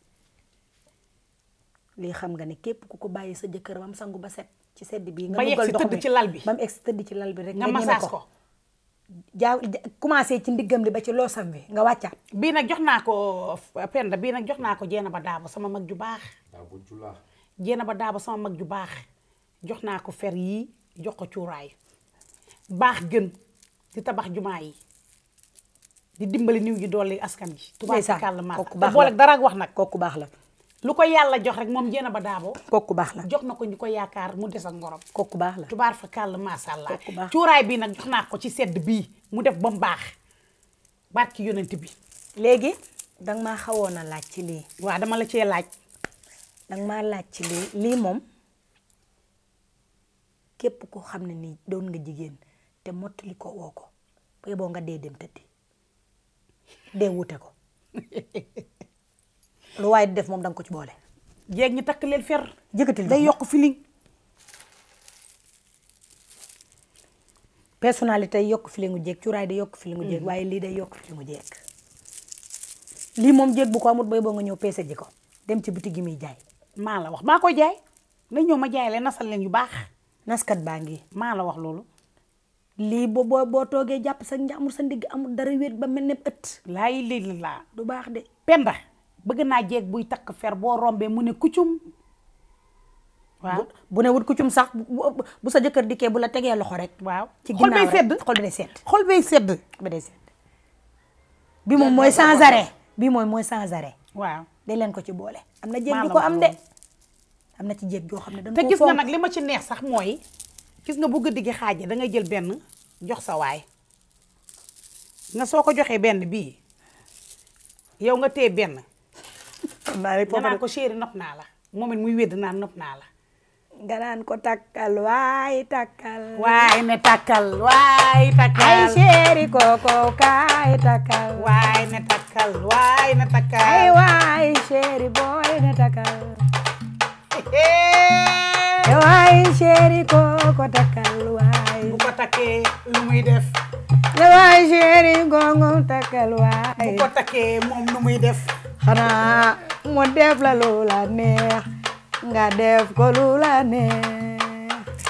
lii xam nga ne képp ku ko bàyyi sa jëkkër bam sangu ba set ci sedd bi nga Ba yegg dugal si ndox tëdd mi ci lal bi. ba mu egg si tëdd ci lal bi rek nga ñeme massage ko jaaw ja- commencé ci ndiggam li ba ci loosam bi nga wàccaat bii nag jox naa ko Penda bii nag jox naa ko jeena ba daaba sama mag ju baax daa bu julaa jeena ba daaba sama mag ju baax jox naa ko fer yii jox ko cuuraay baax gën di tabax jumaa yi di dimbali niw ji dolli askan ji tubaab ndeysaan kàll ma kooku te baax boole la dara ak wax nag kooku baax la lu ko yàlla jox rek moom jeena ba daabo kooku baax la jox na ko ñu ko yaakaar mu des ak ngorom kooku baax la tubaar fa kàll macha allah Kooku baax. cuuraay bii nag jox naa ko ci sedd bii mu def ba mu baax barki yonent bi léegi danga maa xawoon a laaj ci lii waaw dama la cee laaj danga maa laaj ci lii lii moom képp ko xam ne nii doon nga jigéen te mottali ko woo ko ba boo nga dee dem tëddi dee wute ko lu waaye di def moom danga ko ci boole jeeg ñi takk leen fer jëkkatil day yokk feeling personnalité day yokk filingu jeeg cuuraay day yokk filingu jeeg waaye lii day yokk filingu jeeg lii moom jeeg bu ko amut bay boo nga ñëw peese ji ko dem ci bitig gi muy jaay maa la wax maa koy jaay na ñëw ma jaay leen nasal leen yu baax naskat baa ngi maa la wax loolu lii boo boo boo toogee jàpp sa njàmbur sa ndigg amul dara wéet ba mel ne ëtt laay lii laa du baax de penda bëgg naa jeeg buy takk fer boo rombee mu ne kuccum waaw bu ne wut kuccum sax bu bu- bu sa jëkkër dikkee bu la tegee loxo rek waaw ci xol bay ginnaaw sedd rek xol bi day sedd xol bay sedd ba day sedd bi moom mooy sans arrêt bi mooy mooy sans arrêt waaw day leen ko ci boole am na jéeg Maa ju la ko wax am de loolu. am na ci jéeg joo xam ne dañ te koo gis nga fonk. nag li ma ci neex sax mooy gis nga bu guddi gi xaaje da ngay jël benn jox sa waay nga soo ko joxee benn bii yow nga téye benn xam naa rek nga foofu naan ko chéri nopp naa la moom it muy wédd naan nopp naa la nga naan ko takkal waay takkal waay ne takkal waay takkal ay chéri koko kaay takkal waay ne takkal waay ne takkal ay waay chéri boy ne takkal ay waay chéri koko takkal waay bu ko takkee lu muy def ay waay chéri gongo takkal bu waay ko takkee moom lu muy def xanaa mu def la lu la neex nga def ko lu la neex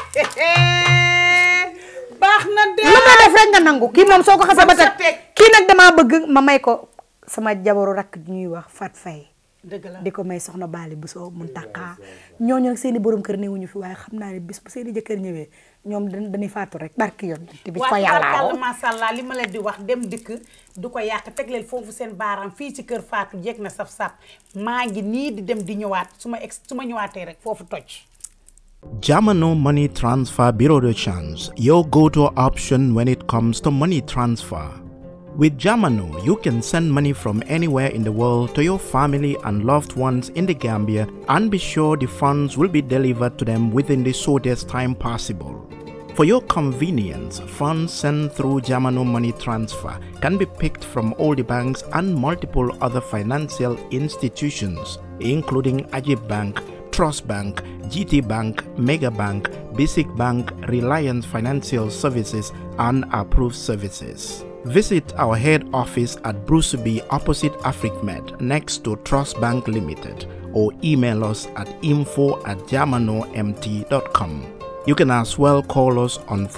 baax na de lu ma def rek nga nangu kii moom soo ko xasee ba Ba sa teg teg. kii nag damaa bëgg ma may ko sama jabaru rakk ñuy wax Fat Faye dëgg la di ko may soxna Baali bu soo mun taqaa ñooñu nag seeni borom kër newuñu fi waaye xam naa ne bis bu seeni jëkkër ñëwee ñoom dañ dañuy faatu rek barki yoon te bi ko yàlla waaw macha allah li ma leen di wax dem dikk du ko yàq teg leen foofu seen baaraam fii ci kër Fatou jeeg na saf sap maa ngi nii di dem di ñëwaat su ma ex su ma ñëwaatee rek foofu toj. Jamano Money Transfer Bureau de Change, your go-to option when it comes to money transfer. With Jamano, you can send money from anywhere in the world to your family and loved ones in the Gambia and be sure the funds will be delivered to them within the shortest time possible. For your convenience, funds sent through Jamano Money Transfer can be picked from all the banks and multiple other financial institutions, including Ajib Bank, Trust Bank, GT Bank, Mega Bank, Basic Bank, Reliance Financial Services, and approved services. Visit our head office at Bruceby opposite AfricMed next to Trust Bank Limited or email us at info at jamanomt.com. You can as well call us on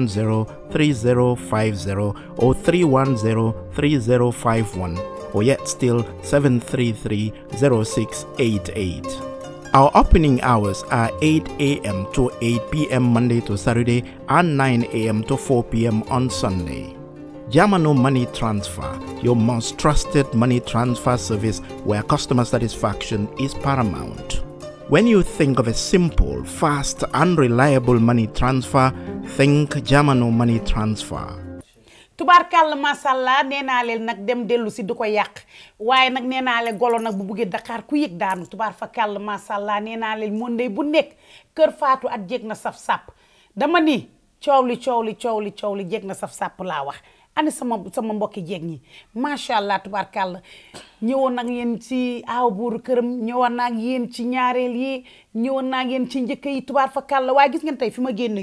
310-3050 or 310-3051 or yet still 733-0688. Our opening hours are 8 a.m. to 8 p.m. Monday to Saturday and 9 a.m. to 4 p.m. on Sunday. Yamano Money Transfer, your most trusted money transfer service where customer satisfaction is paramount. When you think of a simple, fast, and reliable money transfer, think Jamano Money Transfer. tubaarkàlla macha allah nee naa leen nag dem dellu si du ko yàq waaye nag nee naa leen golo nag bu buggee Dakar ku yëg daanu tubaar fa kàll macha allah nee naa leen mondey bu nekk kër faatu at jéeg na saf sàpp dama ni coow li coow li coow li coow li jéeg na saf sàpp laa wax ani sama sama mbokki jéeg ñi macha allah tubaarkàlla ñëwoon nag yéen ci aaw buuru këram ñëwoon naa ak yéen ci ñaareel yi ñëwoon naa ak yéen ci njëkk yi tubaar fa kàlla waaye gis ngeen tey fi ma génn ak yéen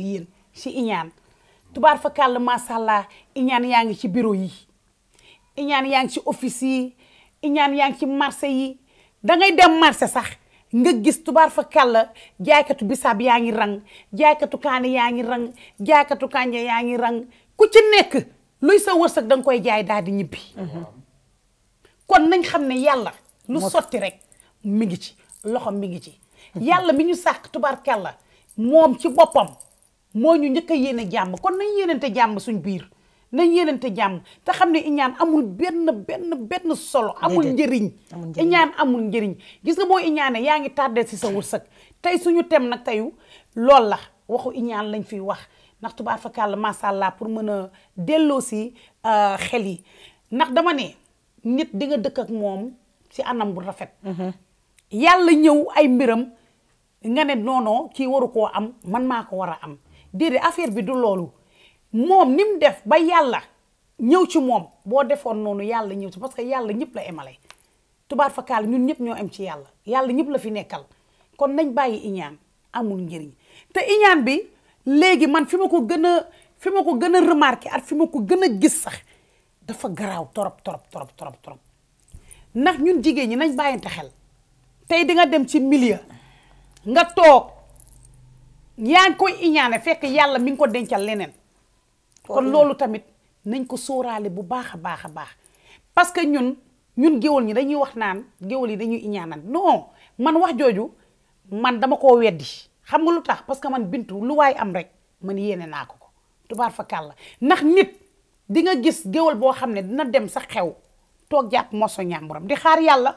si iñaan tubaar fa kàll macha allah iñaan yaa ngi ci bureau yi iñaan yaa ngi ci office yi iñaan yaa ngi ci marché yi da ngay dem marché sax nga gis tubaar fa kàll jaaykatu bisaab yaa ngi rang jaaykatu kaani yaa ngi rang jaaykatu kànja yaa ngi rang ku ci nekk luy sa wërsëg da nga koy jaay daal di ñibbi kon nañ xam ne yàlla lu sotti rek mi ngi ci loxo mi ngi ci yàlla mi ñu sàkk tubaarkàlla moom ci boppam moo ñu njëkk a yéene jàmm kon nañ yéenante jàmm suñ biir nañ yéenante jàmm te xam ne iñaan amul benn benn benn solo amul Déedéet. njëriñ Amul njëriñ. iñaan amul njëriñ gis nga boo iñaane yaa ngi tardé si sa wërsëg tey suñu tem nag teyu lool la waxu iñaan lañ fiy wax ndax tubaar fa kàlla macha allah pour mën a delloo si euh, xel yi ndax dama ne nit di nga dëkk ak moom si anam bu rafet yàlla ñëw ay mbiram nga ne noonoo kii waru koo am man maa ko war a am déedéet affaire bi du loolu moom ni mu def ba yàlla ñëw ci moom boo defoon noonu yàlla ñëw ci parce que yàlla ñëpp la emale tubaar fakkaal ñun ñëpp ñoo am ci yàlla yàlla ñëpp la fi nekkal kon nañ bàyyi iñaan amul njëriñ te iñaan bi léegi man fi ma ko gën a fi ma ko gën a remarqué ak fi ma ko gën a gis sax dafa garaaw torop torop torop torop torop ndax ñun jigéen ñi nañ bàyyante xel tey di nga dem ci milieu nga toog yaa ngi koy iñaane fekk yàlla mi ngi ko dencal leneen kon loolu tamit nañ ko sóoraale bu baax a baax a baax parce que ñun ñun géwal ñi dañuy wax naan géwal yi dañuy iñaanan non man wax jooju man dama koo weddi xam nga lu tax parce que man bintu lu waay am rek man yéene naa ko ko tubaar fa kàlla ndax nit di nga gis géwal boo xam ne dina dem sa xew toog jàpp moso ñàmburam di xaar yàlla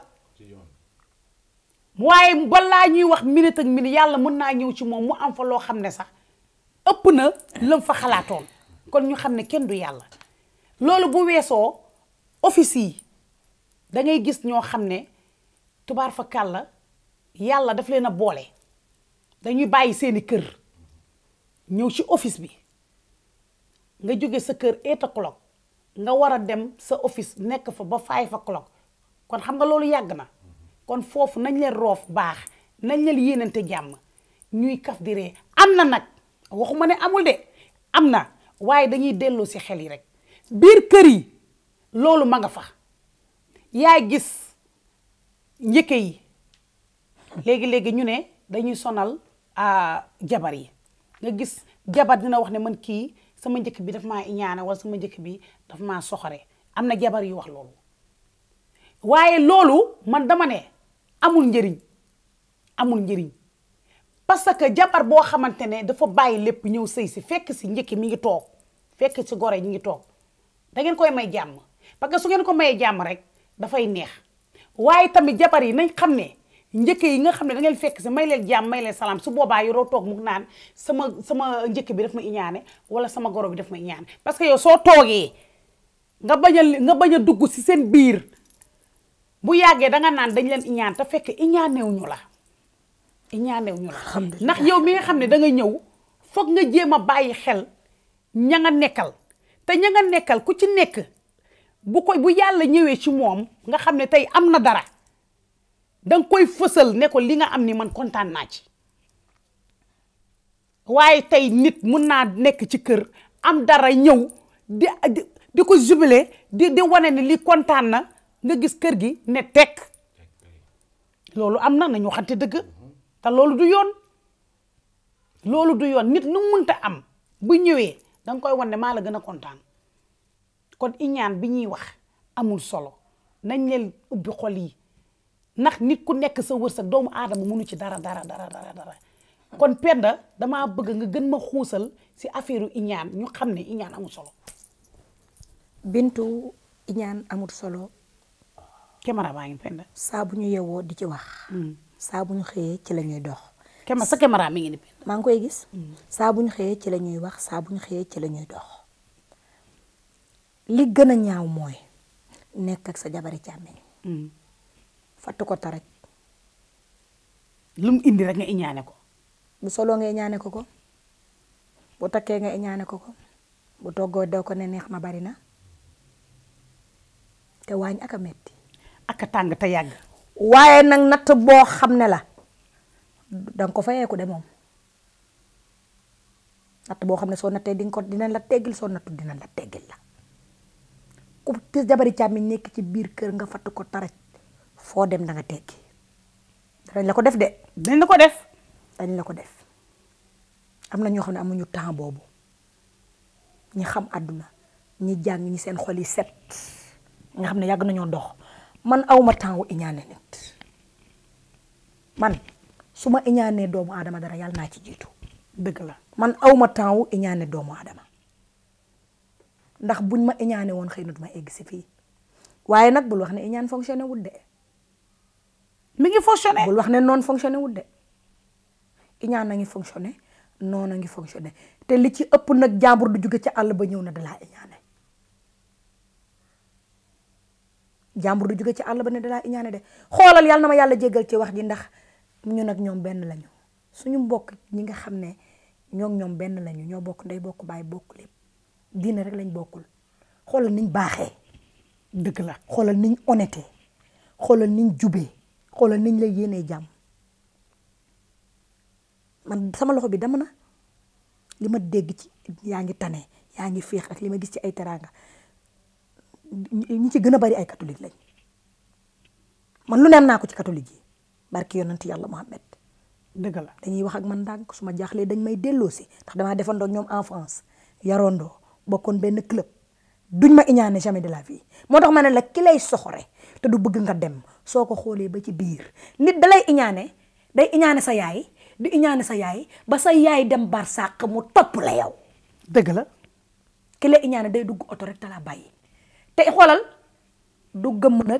waaye balaa ñuy wax minute ak minute yàlla mën naa ñëw ci moom mu am fa loo xam ne sax ëpp na lam fa xalaatoon kon ñu xam ne kenn du yàlla loolu bu weesoo office yi da ngay gis ñoo xam ne tubaar fa kàlla yàlla daf leen a boole dañuy bàyyi seeni kër ñëw ci office bi nga jóge sa kër eight o'clock nga war a dem sa office nekk fa ba five o'clock kon xam nga loolu yàgg na kon foofu nañ leen roof baax nañ leen yéenante jàmm ñuy kaf di ree am na nag waxuma ne amul de am na waaye dañuy delloo si xel yi rek biir kër yi loolu ma nga fa yaay gis njëkke yi léegi-léegi ñu ne dañuy sonal ah, jabar yi nga gis jabar dina wax ne man kii sama njëkk bi daf maa iñaane wala sama njëkk bi daf maa soxore am na jabar yu wax loolu waaye loolu man dama ne amul njëriñ amul njëriñ parce que jabar boo xamante ne dafa bàyyi lépp ñëw sëy si fekk si njëkki mi ngi toog fekk si gore ñi ngi toog da ngeen koy may jàmm parce que su ngeen ko mayee jàmm rek dafay neex waaye tamit jabar yi nañ xam ne njëkk yi nga xam ne da ngeen fekk si may leen jàmm may leen salaam su boobaa yoroo toog mu naan sama sama njëkk bi daf ma iñaane wala sama goro bi daf ma iñaane parce que yow soo toogee nga bañ a nga bañ a dugg si seen biir bu yàggee danga naan dañ leen iñaan te fekk iñaanew ñu la iñaanew ñu la ndax yow mi nga xam ne da nga ñëw foog nga jéem a bàyyi xel ña nga nekkal te ña nga nekkal ku ci nekk bu ko bu yàlla ñëwee ci moom nga xam ne tey am na dara danga koy fësal ne ko li nga am ni man kontaan naa ci waaye tey nit mun naa nekk ci kër am dara ñëw di di di ko jubilé di di wane ne li kontaan na nga gis kër gi ne tekk loolu am na nañu waxante dëgg te loolu du yoon loolu du yoon nit lu munta am bu ñëwee danga koy wan ne maa la gën a kontaan kon iñaan bi ñuy wax amul solo nañ leen ubbi xol yi ndax nit ku nekk sa wërsëg doomu aadama mënu ci dara dara dara dara dara kon penda damaa bëgg nga gën ma xuusal si affaire iñaan ñu xam ne iñaan amul solo bintu iñaan amul solo caméra baa ngi penda saa bu ñu yewoo di ci wax saa bu ñu xëyee ci la ñuy dox caméra sa caméra mi ngi ni penda maa ngi koy gis saa bu ñu xëyee ci la ñuy wax saa bu ñu xëyee ci la ñuy dox li gën a ñaaw mooy nekk ak sa jabari càmmeñ fatt ko taraj lu mu indi rek nga iñaane ko bu soloo nga iñaane ko ko bu takkee nga iñaane ko ko bu toggoo daw ko ne neex ma bari na te waañ ak a metti ak a tàng te yàgg waaye nag natt boo xam ne la danga ko fayeeku de moom natt boo xam ne soo nattee di nga ko dinañ la teggil soo nattu dinañ la teggil la ku tis jabari càmmiñ nekk ci biir kër nga fatt ko taraj foo dem da nga teggi dañ la ko def de dañ la ko def dañ la ko def am na ñoo xam ne amuñu temps boobu ñi xam àdduna ñi jàng ñi seen xol yi set nga xam ne yàgg nañoo dox man awma temps wu iñaane nit man su ma iñaanee doomu aadama dara yàlla naa ci jiitu dëgg la man awma temps wu iñaane doomu aadama ndax buñ ma iñaane woon xëy na duma egg si fii waaye nag bul wax ne iñaan fonctionné wul de mi ngi fonctionné bul wax ne noonu fonctionné wul de iñaan a ngi fonctionné noonu a ngi fonctionné te li ci ëpp nag jàmbur du jóge ca àll ba ñëw na dalaa iñaane jàmbur du jóge ci àll ba ne dalaa iñaane de xoolal yàlla na ma yàlla jéggal ci wax ji ndax ñun ak ñoom benn lañu suñu mbokk ñi nga xam ne ñoo ñoom benn lañu ñoo bokk ndey bokk baay bokk lépp diine rek lañ bokkul xoolal niñ baaxee dëgg la xoolal niñ honnêté xoolal niñ jubee xoolal niñ lay yéenee jàmm man sama loxo bi dama na li ma dégg ci yaa ngi tane yaa ngi féex ak li ma gis ci ay teraanga ñi ci gën a bari ay catholique lañ man lu neen naa ko ci catholique yi barki yonent yàlla Muhammad dëgg la dañuy wax ak man ndànk su ma jaaxlee dañ may delloosi ndax damaa defandoo ñoom enfance yarondoo bokkoon benn club duñ ma iñaane jamais de la vie moo tax ma ne la ki lay soxore te du bëgg nga dem soo ko xoolee ba ci biir nit da lay iñaane day iñaane sa yaay di iñaane sa yaay ba sa yaay dem bar sàq mu topp la yow dëgg la ki lay iñaane day dugg oto rek te la bàyyi te xoolal du gëmm nag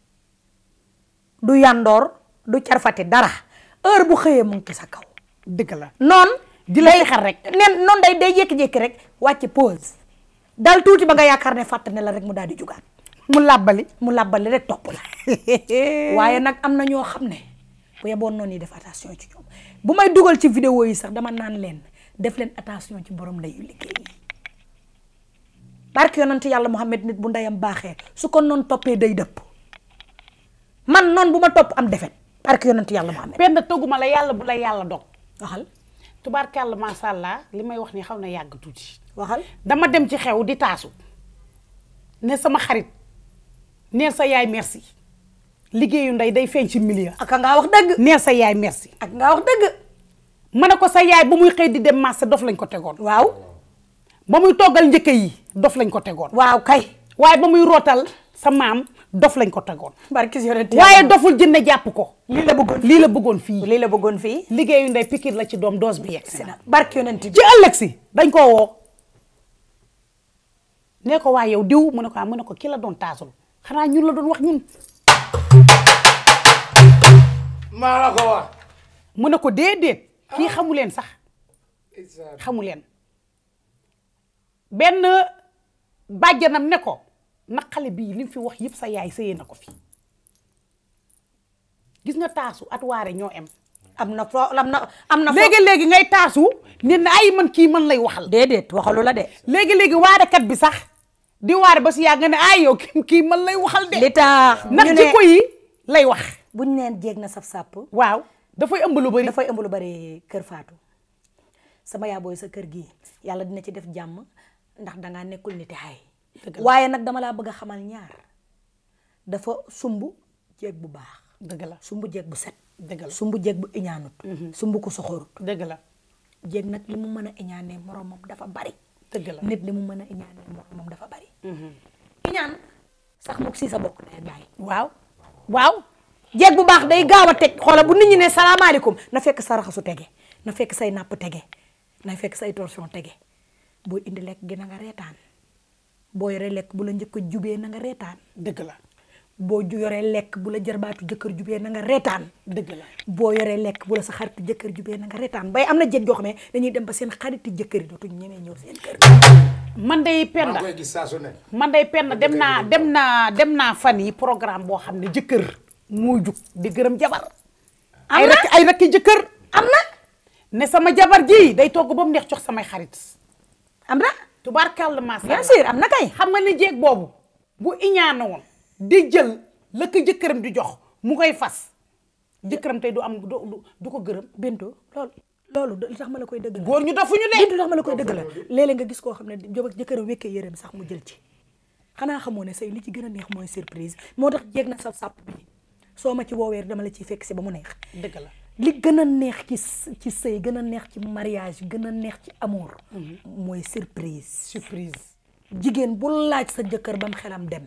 du yandoor du carfati dara heure bu xëyee mu ngi ci sa kaw dëgg la noon di la xar rek nen noonu day day jékki-jékki rek wàcce pause dal tuuti ba nga yaakaar ne fàtt ne la rek mu daal di jugaat mu làbbali mu làbbali rek topp la waaye nag am na ñoo xam ne bu yeboon noonu yi def attention ci ñoom bu may dugal ci vidéo yi sax dama naan leen def leen attention ci borom ndeyu liggéey yi barke yonent yàlla Muhammad nit bu ndeyam baaxee su ko noonu toppee day dëpp man noonu bu ma topp am defet barke yonent yàlla Muhammad benn tëgguma la yàlla bu la yàlla dog waxal tubaarkàlla macha allah li may wax ni xaw na yàgg tuuti waxal dama dem ci xew di taasu ne sama xarit neel sa yaay merci liggéeyu ndey day feeñ ci milieu ak ngaa wax dëgg neel sa yaay merci ak ngaa wax dëgg ma ne ko sa yaay ba muy xëy di dem marché dof lañ ko tegoon waaw ba muy toggal njëkk yi dof lañ ko tegoon waaw kay waaye ba muy rootal sa maam dof lañ ko tegoon barke yonent waaye doful jënne jàpp ko lii la bëggoon lii la bëggoon fii lii la bëggoon fii liggéeyu ndey pikir la ci doom doos bi yegg si na barke yonent bi ci ëllëg si dañ koo woo nee ko waa yow diw mu ne ko ah mu ne ko ki la doon taasul xanaa ñun la doon wax ñun maa la ko wax mu ne ko déedéet kii xamu leen sax xamu leen benn bàjjanam ne ko na xale bii li mu fi wax yëpp sa yaay sëyee na ko fi gis nga taasu at waare ñoo em am na fo am na am na léegi léegi ngay taasu ne na ay man kii man lay waxal déedéet waxalu la de léegi léegi waarekat bi sax di waare ba si yàgg nga ne ay yow kii kii man lay waxal de li tax ndax ñu ne jikko yi lay wax buñ neen jéeg na saf sàpp waaw dafay ëmb lu bari dafay ëmb lu bari kër faatu sama yaa booy sa kër gi yàlla dina ci def jàmm ndax dangaa nekkul niti xay waaye nag dama laa bëgg a xamal ñaar dafa sumb jéeg bu baax dëgg la sumb jéeg bu set dëgg la sumb jéeg bu iñaanut sumb ko soxorut dëgg la jéeg nag li mu mën a iñaanee moromam dafa bari dëgg la nit li mu mën a iñaanee moromam dafa bari iñaan sax mook si sa bokk day bàyyi waaw waaw jéeg bu baax day gaaw a teg xoola bu nit ñi ne salaamaaleykum na fekk sa raxasu tege na fekk say napp tege na fekk say torsion tege boo indi lekk gi na nga reetaan boo yoree lekk bu la njëkk a jubee na nga reetaan dëgg la boo ju yoree lekk bu la jarbaatu jëkkër jubee na nga reetaan dëgg la boo yoree lekk bu la sa xaritu jëkkër jubee na nga reetaan bay am na jéeg joo xam ne dañuy dem ba seen xaritu jëkkër yi dootuñ ñemee ñëw seen kër man day penda maa koy gis saa su ne man day penda dem naa dem naa dem naa fan yi programme boo xam ne jëkkër muy jug di gërëm jabar ay na rakk ay rakki jëkkër am na ne sama jabar ji day togg ba mu neex jox samay xarit am na tubaarkàlla macha bien sûr am na kay xam nga ni jéeg boobu bu iñaana woon di jël la ko jëkkëram di jox mu koy fas jëkkëram tey du am du du ko gërëm bintu loolu loolu li tax ma la koy dëgg la góor ñu dofuñu de li tax ma la koy dëgg la léeg-léeg nga gis koo xam ne jëb jëkkëram wekkee yëreem sax mu jël ci xanaa xamoo ne say li ci gën a neex mooy surprise moo tax jéeg na sa sàpp bi soo ma ci woowee dama la ciy fekk si ba mu neex dëgg la li gën a neex ci s- ci sëy gën a neex ci mariage gën a neex ci amour mooy surprise surprise jigéen bu laaj sa jëkkër bam xelam dem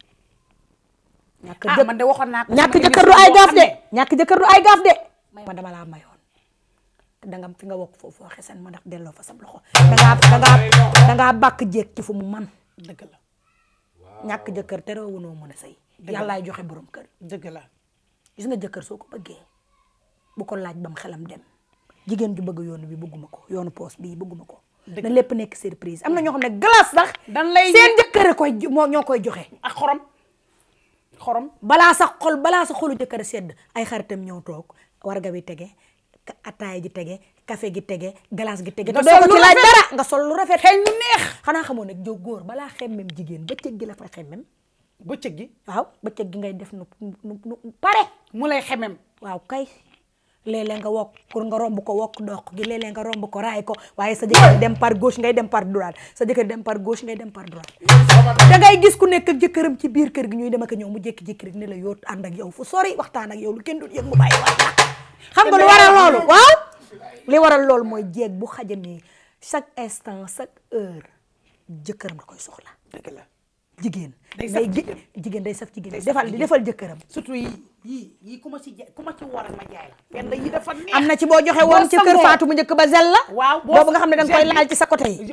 ñàkk ah jëkk man de waxoon naa ko ñàkk sama jëkkër du émission ay boo gaaf xam de ne ñàkk jëkkër du ay gaaf de may ma dama laa mayoon te danga fi nga wokk foofu waxe sen ma ndax delloo fa sab loxo dangaa dangaa dangaa bàkk jéeg ci fu mu man dëgg la ñàkk jëkkër te reewunoo mën a sëy yàllaay joxe borom kër dëgg la gis nga jëkkër soo ko bëggee bu ko laaj bam xelam dem jigéen ju bëgg yoonu bi bëgguma ko yoonu poos bii bëgguma ko Dëgg na lépp nekk surprise am na ñoo xam ne glace sax dan lay seen jëkkër koy moo ñoo koy joxe ak xorom xorom balaa sa xol balaa sa xolu jëkkër sedd ay xaritam ñëw toog warga bi tege ka- ataaya ji tege café gi tege glace gi tege Nga te doo sol ko lu ci laaj rafet. dara nga sol lu rafet xeeñ lu neex xanaa xamoo nag jóg góor balaa xemmem jigéen bëccëg gi la fay xemmem bëccëg gi waaw bëccëg gi ngay def nu nu nu pare mu lay xemem waaw kay léeg-léeg nga wokk pour nga romb ko wokk dox gi léeg-léeg nga romb ko raay ko waaye sa jëkkër dem par gauche ngay dem par droite sa jëkkër dem par gauche ngay dem par droite da ngay gis ku nekk ak jëkkëram ci biir kër gi ñuy dem ak a ñëw mu jékki-jékki rek ne la yoot ànd ak yow fu sori waxtaan ak yow lu kenn dul yëg mu bàyyi waat la xam nga lu waral loolu waaw li waral loolu mooy jéeg bu xajamee chaque instant chaque heure jëkkëram da koy soxla dëgg la jigéen Day saf day jigéen. jigéen day saf jigéen Day saf defal di jigéen. defal jëkkëram surtout yi yii yii ku ma ci jaay ku ma ci war ma jaay la benn yi dafa neex am na ci boo joxe woon ci kër sangoo. Fatou bu njëkk ba zel la waaw boo boobu nga xam ne danga koy gel bi- laal ci sa côté yi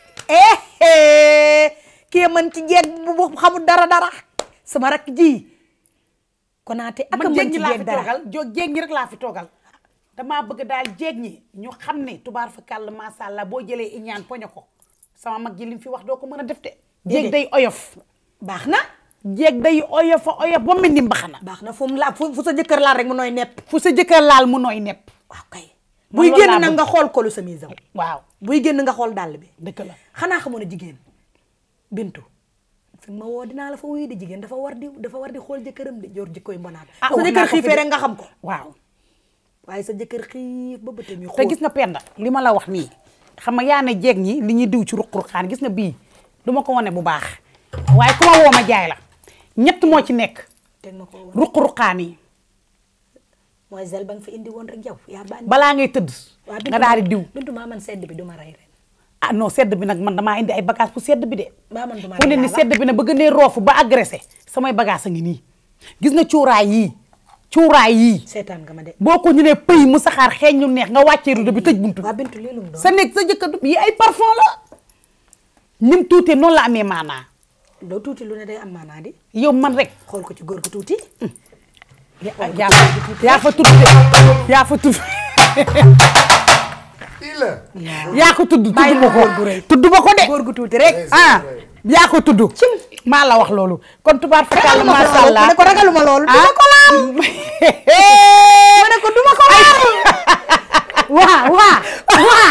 eh kii mën ci jeeg bu bu xamul dara dara sama rak ji konaate ak a man mën jéeg ci ñi laa jeeg fi dara toogal jo jéeg ñi rek laa fi toogal damaa bëgg daal jéeg ñi ñu xam ne tubaar fa kàll macha allah boo jëlee iñaan poñe ko sama mag ji li mu fi wax doo ko mën a def de jéeg Déedéet. day oyof baax na jéeg day oyof a oyof ba mel ni mbaxana baax na fu mu la fu fu sa jëkkër laal rek mu nooy nepp fu sa jëkkër laal mu nooy nepp waaw kay Man buy loolu génn laa nag bëgg. nga xool kolu chemise am waaw buy génn nga xool dàll bi dëgg la xanaa xamoon ne jigéen bintu fi ma woo dinaa la fa wuyu di jigéen dafa war di dafa war di xool jëkkëram di jor jikkoy mbonaat Ah, sa wax naa jëkkër ko fi xiifee de. rek nga xam ko waaw waaye sa jëkkër xiif ba bëtam yi te xool gis nga penda li ma la wax nii xam nga yaa ne jeeg ñi li ñuy diw ci ruq-ruqaan gis nga bii du ma ko wane bu baax waaye ku ma woo ma jaay la ñett moo ci nekk teg ma ko woon ruq-ruqaan yi mooy zel ba nga fi indi woon rek yow yaa bànni balaa ngay tëdd waa nga daal di diw bintu maa man sedd bi du ma rey ren ah non sedd bi nag man damaa indi ay bagage pour sedd bi de maa man du ma fu ne rey ni laa sedd bi nag ba gënee roofu ba agressé samay bagage a ngi nii gis nga cuuraay yii cuuraay yii seetaan nga ma de boo ko ñu ne pëy mu saxaar xeeñ ñu neex nga wàccee rudo bi tëj buntu bi waa bintu lii lum doon sa nekk sa jëkkër du yi ay parfum la nim tuutee noonu la amee maanaa doo tuuti lu ne day am maanaa di yow man rek xool ko ci góor gu tuuti yaa yaa fa yaa fa tudd de yaa fa tudd yaa ko tudd tudd Bàyyi ma ma góor gu rëy. ko tudd ma ko de góor gu tuuti rek ah yaa ko tudd maa la wax loolu kon tubaar fa kàlla ragaluma macha loolu allah ma ne ko ragaluma loolu ah duma ko laal ma ne ko duma ko laal waa waa waa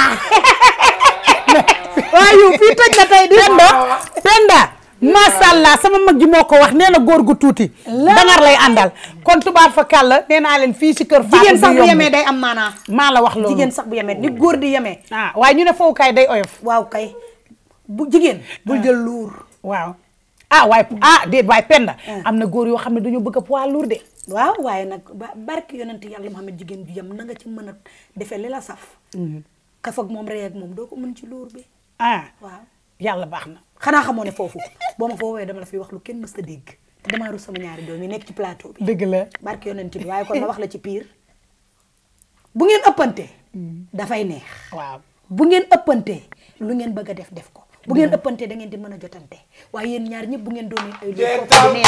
waa yow fii toj na tey di Penda Penda macha allah sama mag ji moo ko wax nee na góor gu tuuti dangar lay àndal kon tubaar fa kàlla nee naa leen fii si kër Fatou jigéen sax du bu yomb. yemee day am maanaa maa la wax loolu jigéen sax bu yemee ni góor di yemee ah waaye ñu ne fowukaay day oyof waaw kay bu jigéen bul jël luur waaw ah waaye ah déet waaye Penda am na góor yoo xam ne dañoo bëgg a poids lourd de waaw waaye nag ba barki yonent yàlla Muhammad jigéen ju yem na nga ci mën a defee li la saf kaf ak moom rey ak moom doo ko mën ci luur bi ah waaw yàlla baax na xanaa xamoo ne foofu boo ma fa woowee dama la fiy wax lu kenn mës a dégg te damaa rus sama ñaari doom yi nekk ci plateau bi dëgg la barki yonent bi waaye kon ma wax la ci piir bu ngeen ëppante dafay neex waaw bu ngeen ëppante lu ngeen bëgg a def def ko bu ngeen ëppante da ngeen di mën a jotante waaye yéen ñaar ñëpp bu ngeen doonee ay lu kooku du neex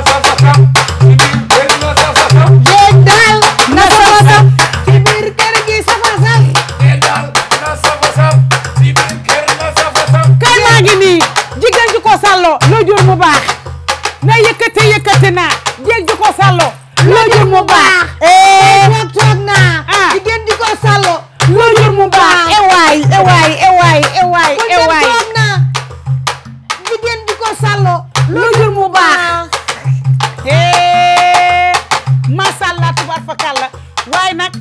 jéeg daal na sama saf ci biir kër gi safa saf kay maa ngi nii jigéen ji ko sàlloo loo jur mu baax na yëkkate yëkkate naa jéeg ji ko sàlloo loo jur mu baax toog toog naa Ah. jigéen di ko sàllo loo jur mu baax ewaay ewaay ewaay ewaay kon dem ewaay toog naa jigéen di ko sàllo loo jur mu baax macha allah tubaar fa kàlla waaye nag du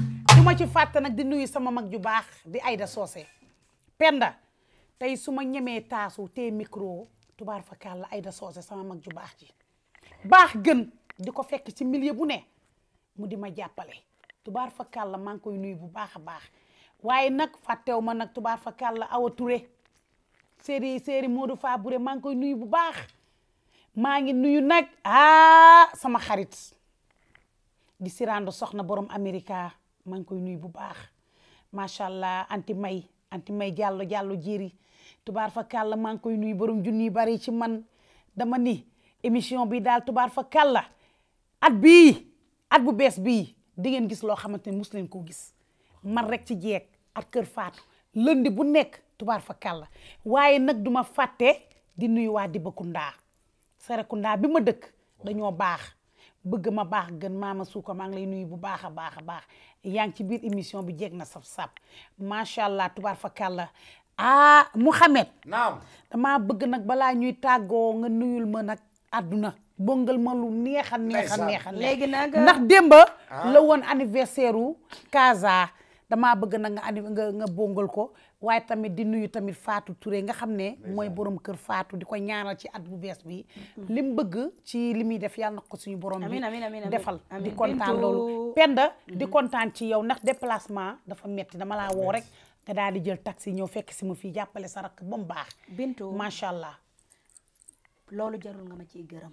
ma ci fàtte nag di nuyu sama mag ju baax di Aïda Socé Penda tey su ma ñemee taasu te micro tubaar fa kàlla Aïda Socé sama mag ju baax ji baax gën di ko fekk ci milieu bu ne mu di ma jàppale tubaar fa kàlla maa ngi koy nuyu bu baax a baax waaye nag fàttew ma nag tubaar fa kàlla Awa Touré séeri séeri Modou Fa Bouré maa ngi koy nuyu bu baax maa ngi nuyu nag ah sama xarit di sirando soxna borom Amerika maa ngi koy nuyu bu baax macha allah anti may anti may jàllo jàllo jéeri tubaar fa kàlla maa ngi koy nuyu borom junni bari ci man dama ni émission bi daal tubaar fa kàlla at bii at bu bees bii di ngeen gis loo xamante ne mus leen koo gis man rek ci jeeg at kër faatu lundi bu nekk tubaar fa kàlla waaye nag duma fàtte di nuyu waa Dibakunda Serekunda bi ma dëkk dañoo baax bëgg ma baax gën maama suuka maa ngi lay nuyu bu baax a baax a baax yaa ngi ci biir émission bi jeeg na saf-saf macha allah tubaar fa kàlla ah Mouhamed naam damaa bëgg nag balaa ñuy tàggoo nga nuyul ma nag àdduna bongal ma lu neex a neex a neex a neex léegi nag ndax démba la woon anniversaire u Casa damaa bëgg nag nga anni nga nga bongal ko waaye tamit di nuyu tamit Fatou Touré nga xam ne mooy borom kër Fatou di ko ñaanal ci at bu bees bi li mu bëgg ci li muy def yàlla na ko suñu borom bi Amiin, amiin, amiin, amiin. defal di Amiin. kontaan Bintu. loolu Penda di kontaan ci yow ndax déplacement dafa metti dama laa woo rek nga daal di jël taxi ñëw fekk si ma fii jàppale sa rakk ba mu baax Bintu macha allah loolu jarul nga ma ciy gërëm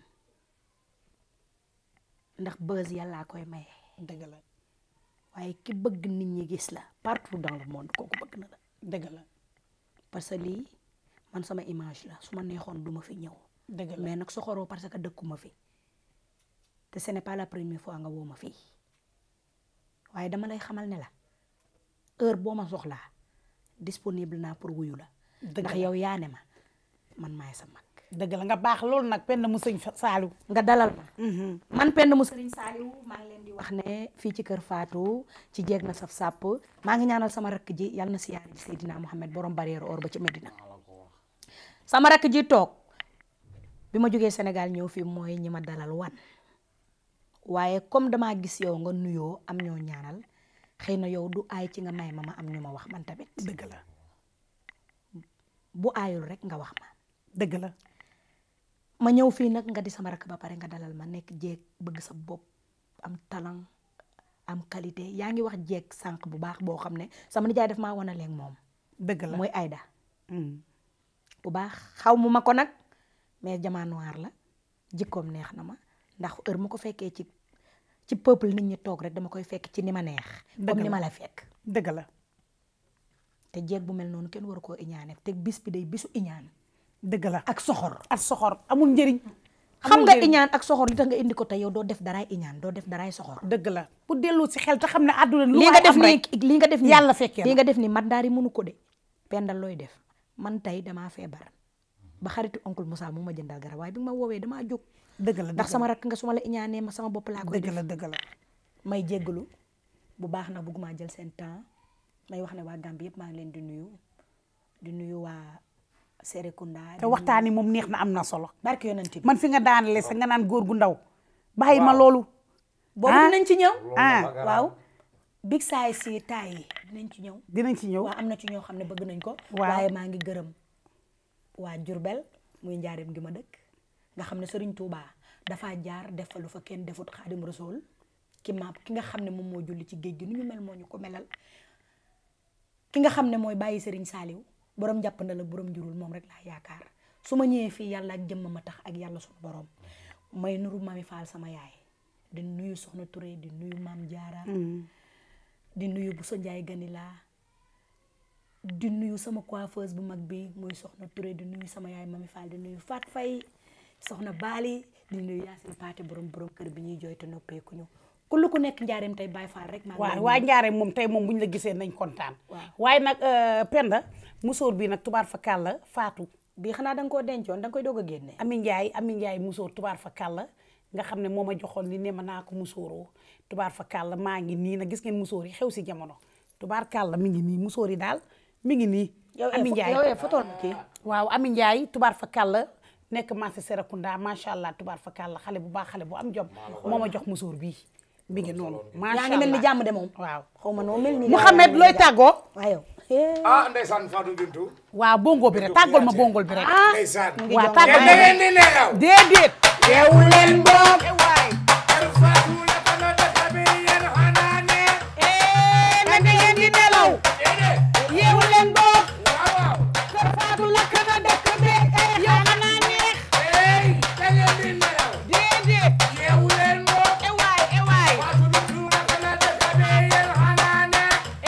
ndax buzz yàllaa koy maye dëgg la waaye ki bëgg nit ñi gis la partout dans le monde kooku bëgg na la dëgg la parce que lii man sama image la su ma neexoon duma fi ñëw dëgg la mais nag soxoroo parce que dëkkuma fi te ce n'est pas la première fois nga woo ma fii waaye dama lay xamal ne la heure boo ma soxlaa disponible naa pour wuyu la Dëgg ndax la. yow yaa ne ma man maay sa mag dëgg la nga baax loolu nag Penda mu sëñ Saalu nga dalal ma man Penda mu Sëriñ Saaliw maa ngi leen di wax ne fii ci kër Fatou ci jeeg na saf sàpp maa ngi ñaanal sama rakk ji yàlla na siyaare ji Seydina Mohamed borom barrière or ba ci Medina sama rakk ji toog bi ma jógee Sénégal ñëw fii mooy ñi ma dalal wan waaye comme damaa gis yow nga nuyoo am ñoo ñaanal xëy na yow du aay ci nga may ma ma am ñu ma wax man tamit dëgg la bu aayul rek nga wax ma dëgg la ma ñëw fii nag nga di sama rakk ba pare nga dalal ma nekk jeeg bëgg sa bopp am talent am qualité yaa ngi wax jeeg sànq bu baax boo xam ne sama nijaay def maa wana leen moom dëgg la mooy Aïda Mm. bu baax xaw mu ma ko nag mais jamaa noir la jikkoom neex na ma ndax heure ma ko fekkee ci ci peuple nit ñi toog rek dama koy fekk ci ni ma neex Dëgg comme ni la. ma la fekk dëgg la te jeeg bu mel noonu kenn waru koo iñaane te bis bi day bisu iñaan dëgg la ak soxor ak soxor amul njëriñ xam amul nga njëriñ. iñaan ak soxor li tax nga indi ko te yow doo def daraay iñaan doo def daraay soxor dëgg la pour dellu si xel te xam ne àdduna lu lii waay nga def am nii rek lii nga def nii yàlla fekkee lii na nga def nii mandaari mënu ko de pendal looy def man tey damaa feebar ba xaritu oncle Moussa mu ma jëndal garab waaye bi nga ma woowee damaa jóg dëgg la ndax sama rakk nga su ma la iñaanee ma sama bopp laa koy dëgg def la dëgg la may jéggalu bu baax na bëgguma jël seen temps may wax ne waa Gambie yëpp maa ngi leen di nuyu di nuyu waa Serekunda te waxtaan yi moom neex na am na solo barke yonent bi man fi nga daanale sa nga naan góor gu ndaw bàyyi ma loolu boobu ah. dinañ ci ñëw ah waaw big size si taay yi dinañ ci ñëw dinañ ci ñëw waaw am na ci ñoo xam ne bëgg nañ ko Waaw. waaye maa ngi gërëm waa Jurbel muy njaareem gi ma dëkk nga xam ne Sëriñ Tuubaa dafa jaar def fa lu fa kenn defut Xaadim Rasul ki ma ki nga xam ne moom moo julli ci géej gi nu ñu mel moo ñu ko melal ki nga xam ne mooy bàyyi Sëriñ Saaliw borom jàppandal ak borom njurul moom rek laa yaakaar su ma ñëwee fii yàlla ak jëmm ma tax ak yàlla suñu borom may nuru mami Faal sama yaay di nuyu Soxna Touré di nuyu Maam Jaara di nuyu bu so njaay ganila di nuyu sama coiffeuse bu mag bi muy soxna Touré di nuyu sama yaay mami Fall di nuyu Fat Fay soxna Baali di nuyu Yaasin Paate borom borom kër bi ñuy jooy te noppeeku ñu ku lu ku nekk njaareem tey Baay Fall rek maa ngi waaw lay waa nuyu. njaare moom tey moom bu ñu la gisee nañ kontaan Waaw. waaye nag euh, Penda musóor bi nag tubaar fa kàlla faatu bii xanaa da nga koo dencoon da nga koy doog a génne Ami Njaay Ami Njaay musóor tubaar fa kàlla nga xam ne moo ma joxoon li ne ma naa ko musóoroo tubaar fa kàlla maa ngi nii nag gis ngeen musóor yi xew si jamono tubaar kàlla mi ngi nii musóor yi daal mi ngi nii yow Ami Njaay yow fotool ma kii waaw Ami Njaay tubaar fa kàlla nekk marché Serekunda macha allah tubaar fa kàlla xale bu baax xale bu am jom moo ma jox musóor bii mi ngi noonu yaa macha ngi mel ni allah jàmm de moom waaw xaw ma noo mel ni Mouhamed looy tàggoo waaw ah ndeysaan Fatou Bintou waaw bongo bi rek tàggool ma bongol bi rek ndeysaan waaw te tàggool da ma ngeen di nelaw déedéet yeewu leen boog waay kër Fatou la ko la dëkk bi yéen xanaa ne na ngeen di nelaw déedéet yeewu leen boog waaw waaw kër Fatou lakk na dëkk bi yow xanaa neex ey da ngeen di nelaw déedéet yeewu leen moom e waay e waay Fatou Bintou la ko la dëkk bi yéen xanaa ne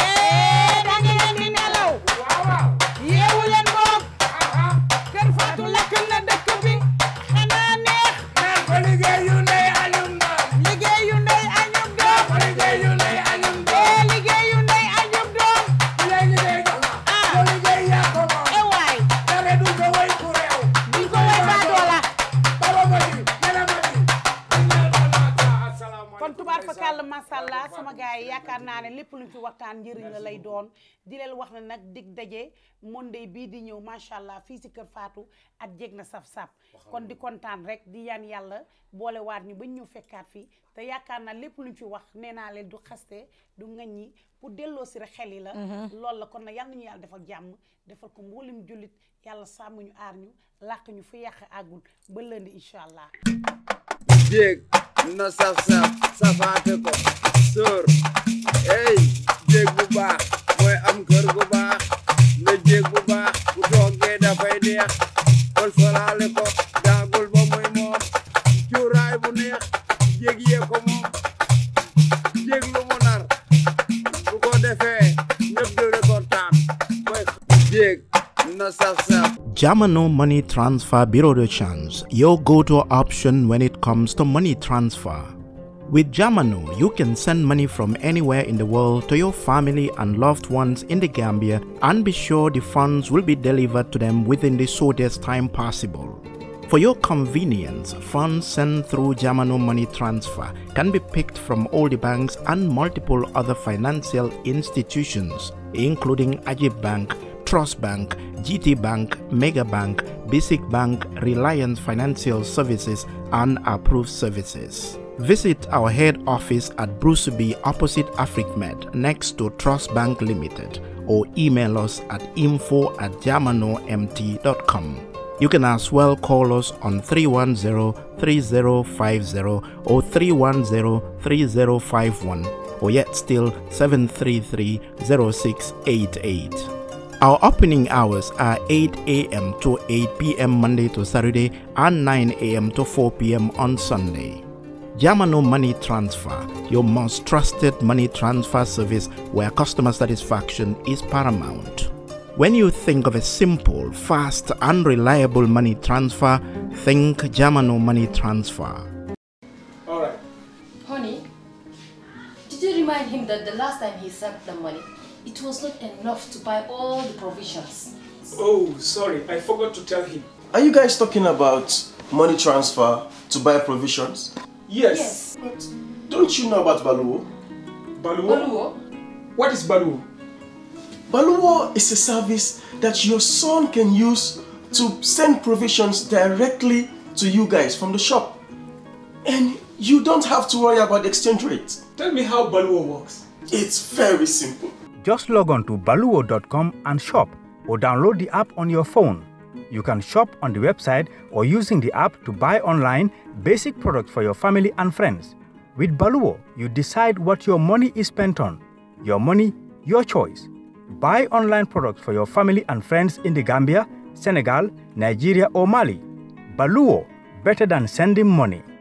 na ngeen di nelaw waaw waaw yeewu leen boog aha kër Fatou lakk na dëkk bi xanaa neex naan ko liggéeyu ndey añum doom liggéeyu ndey añub doom ko liggéeyu ndey añum doom ee liggéeyu ndey añub doom bu lay liggéey jox la ko liggéey yaa ko moom e waay dara du ko way ku réew duñ ko way baadoola baba ma di nena ma di kon tubaar fakàll masàllaa sama gars yi yaakaar naa ne lépp luñ fi waxtaan njëriñ la lay doon di leen wax ne nag dig daje Monday bii di ñëw macha allah fii si kër Fatou ak jeg na saf-saf kon di kontaan rek di yaan yàlla boole waat ñu bañ ñu fekkaat fii te yaakaar naa lépp luñ fi wax nee naa leen du xaste du ŋaññi pour delloo si rek xel yi la loolu la kon nag yal nañu yàlla defal jàmm defal ko mboolem jullit yàlla sàmm ñu aar ñu làq ñu fu yàq àggul ba lënd incha allah jéeg na saf saf safaate ko sóor ey jéeg bu baax mooy am kër gu baax na jéeg bu baax bu toogee dafay neex kol falaale ko daagul ba muy moom cuuraay bu neex jéeg yee ko moom jéeg lu mu nar bu ko defee ñëpp dëre ko taam mooy jéeg na saf saf Jamano Money Transfer Bureau de Change, your go-to option when it comes to money transfer. With Jamano, you can send money from anywhere in the world to your family and loved ones in the Gambia and be sure the funds will be delivered to them within the shortest time possible. For your convenience, funds sent through Jamano Money Transfer can be picked from all the banks and multiple other financial institutions, including Ajib Bank, Trust Bank, GT Bank, Mega Bank, Basic Bank, Reliance Financial Services, and approved services. Visit our head office at Bruceby opposite AfricMed next to Trust Bank Limited or email us at info at jamanomt.com. You can as well call us on 310-3050 or 310-3051 or yet still 733-0688. Our opening hours are 8 a.m. to 8 p.m. Monday to Saturday and 9 a.m. to 4 p.m. on Sunday. Yamano Money Transfer, your most trusted money transfer service where customer satisfaction is paramount. When you think of a simple, fast, and reliable money transfer, think Yamano Money Transfer. All right. Honey, did you remind him that the last time he sent the money, it was not enough to buy all the provisions? Oh, sorry. I forgot to tell him. Are you guys talking about money transfer to buy provisions? Yes. But Don't you know about Baluwo? Baluwo? Baluwo, What is Baluwo? Baluwo is a service that your son can use to send provisions directly to you guys from the shop. And you don't have to worry about the exchange rate. Tell me how Baluwo works. It's very simple. Just log on to baluo.com and shop or download the app on your phone. You can shop on the website or using the app to buy online basic products for your family and friends. With Baluo, you decide what your money is spent on. Your money, your choice. Buy online products for your family and friends in the Gambia, Senegal, Nigeria, or Mali. Baluo, better than sending money.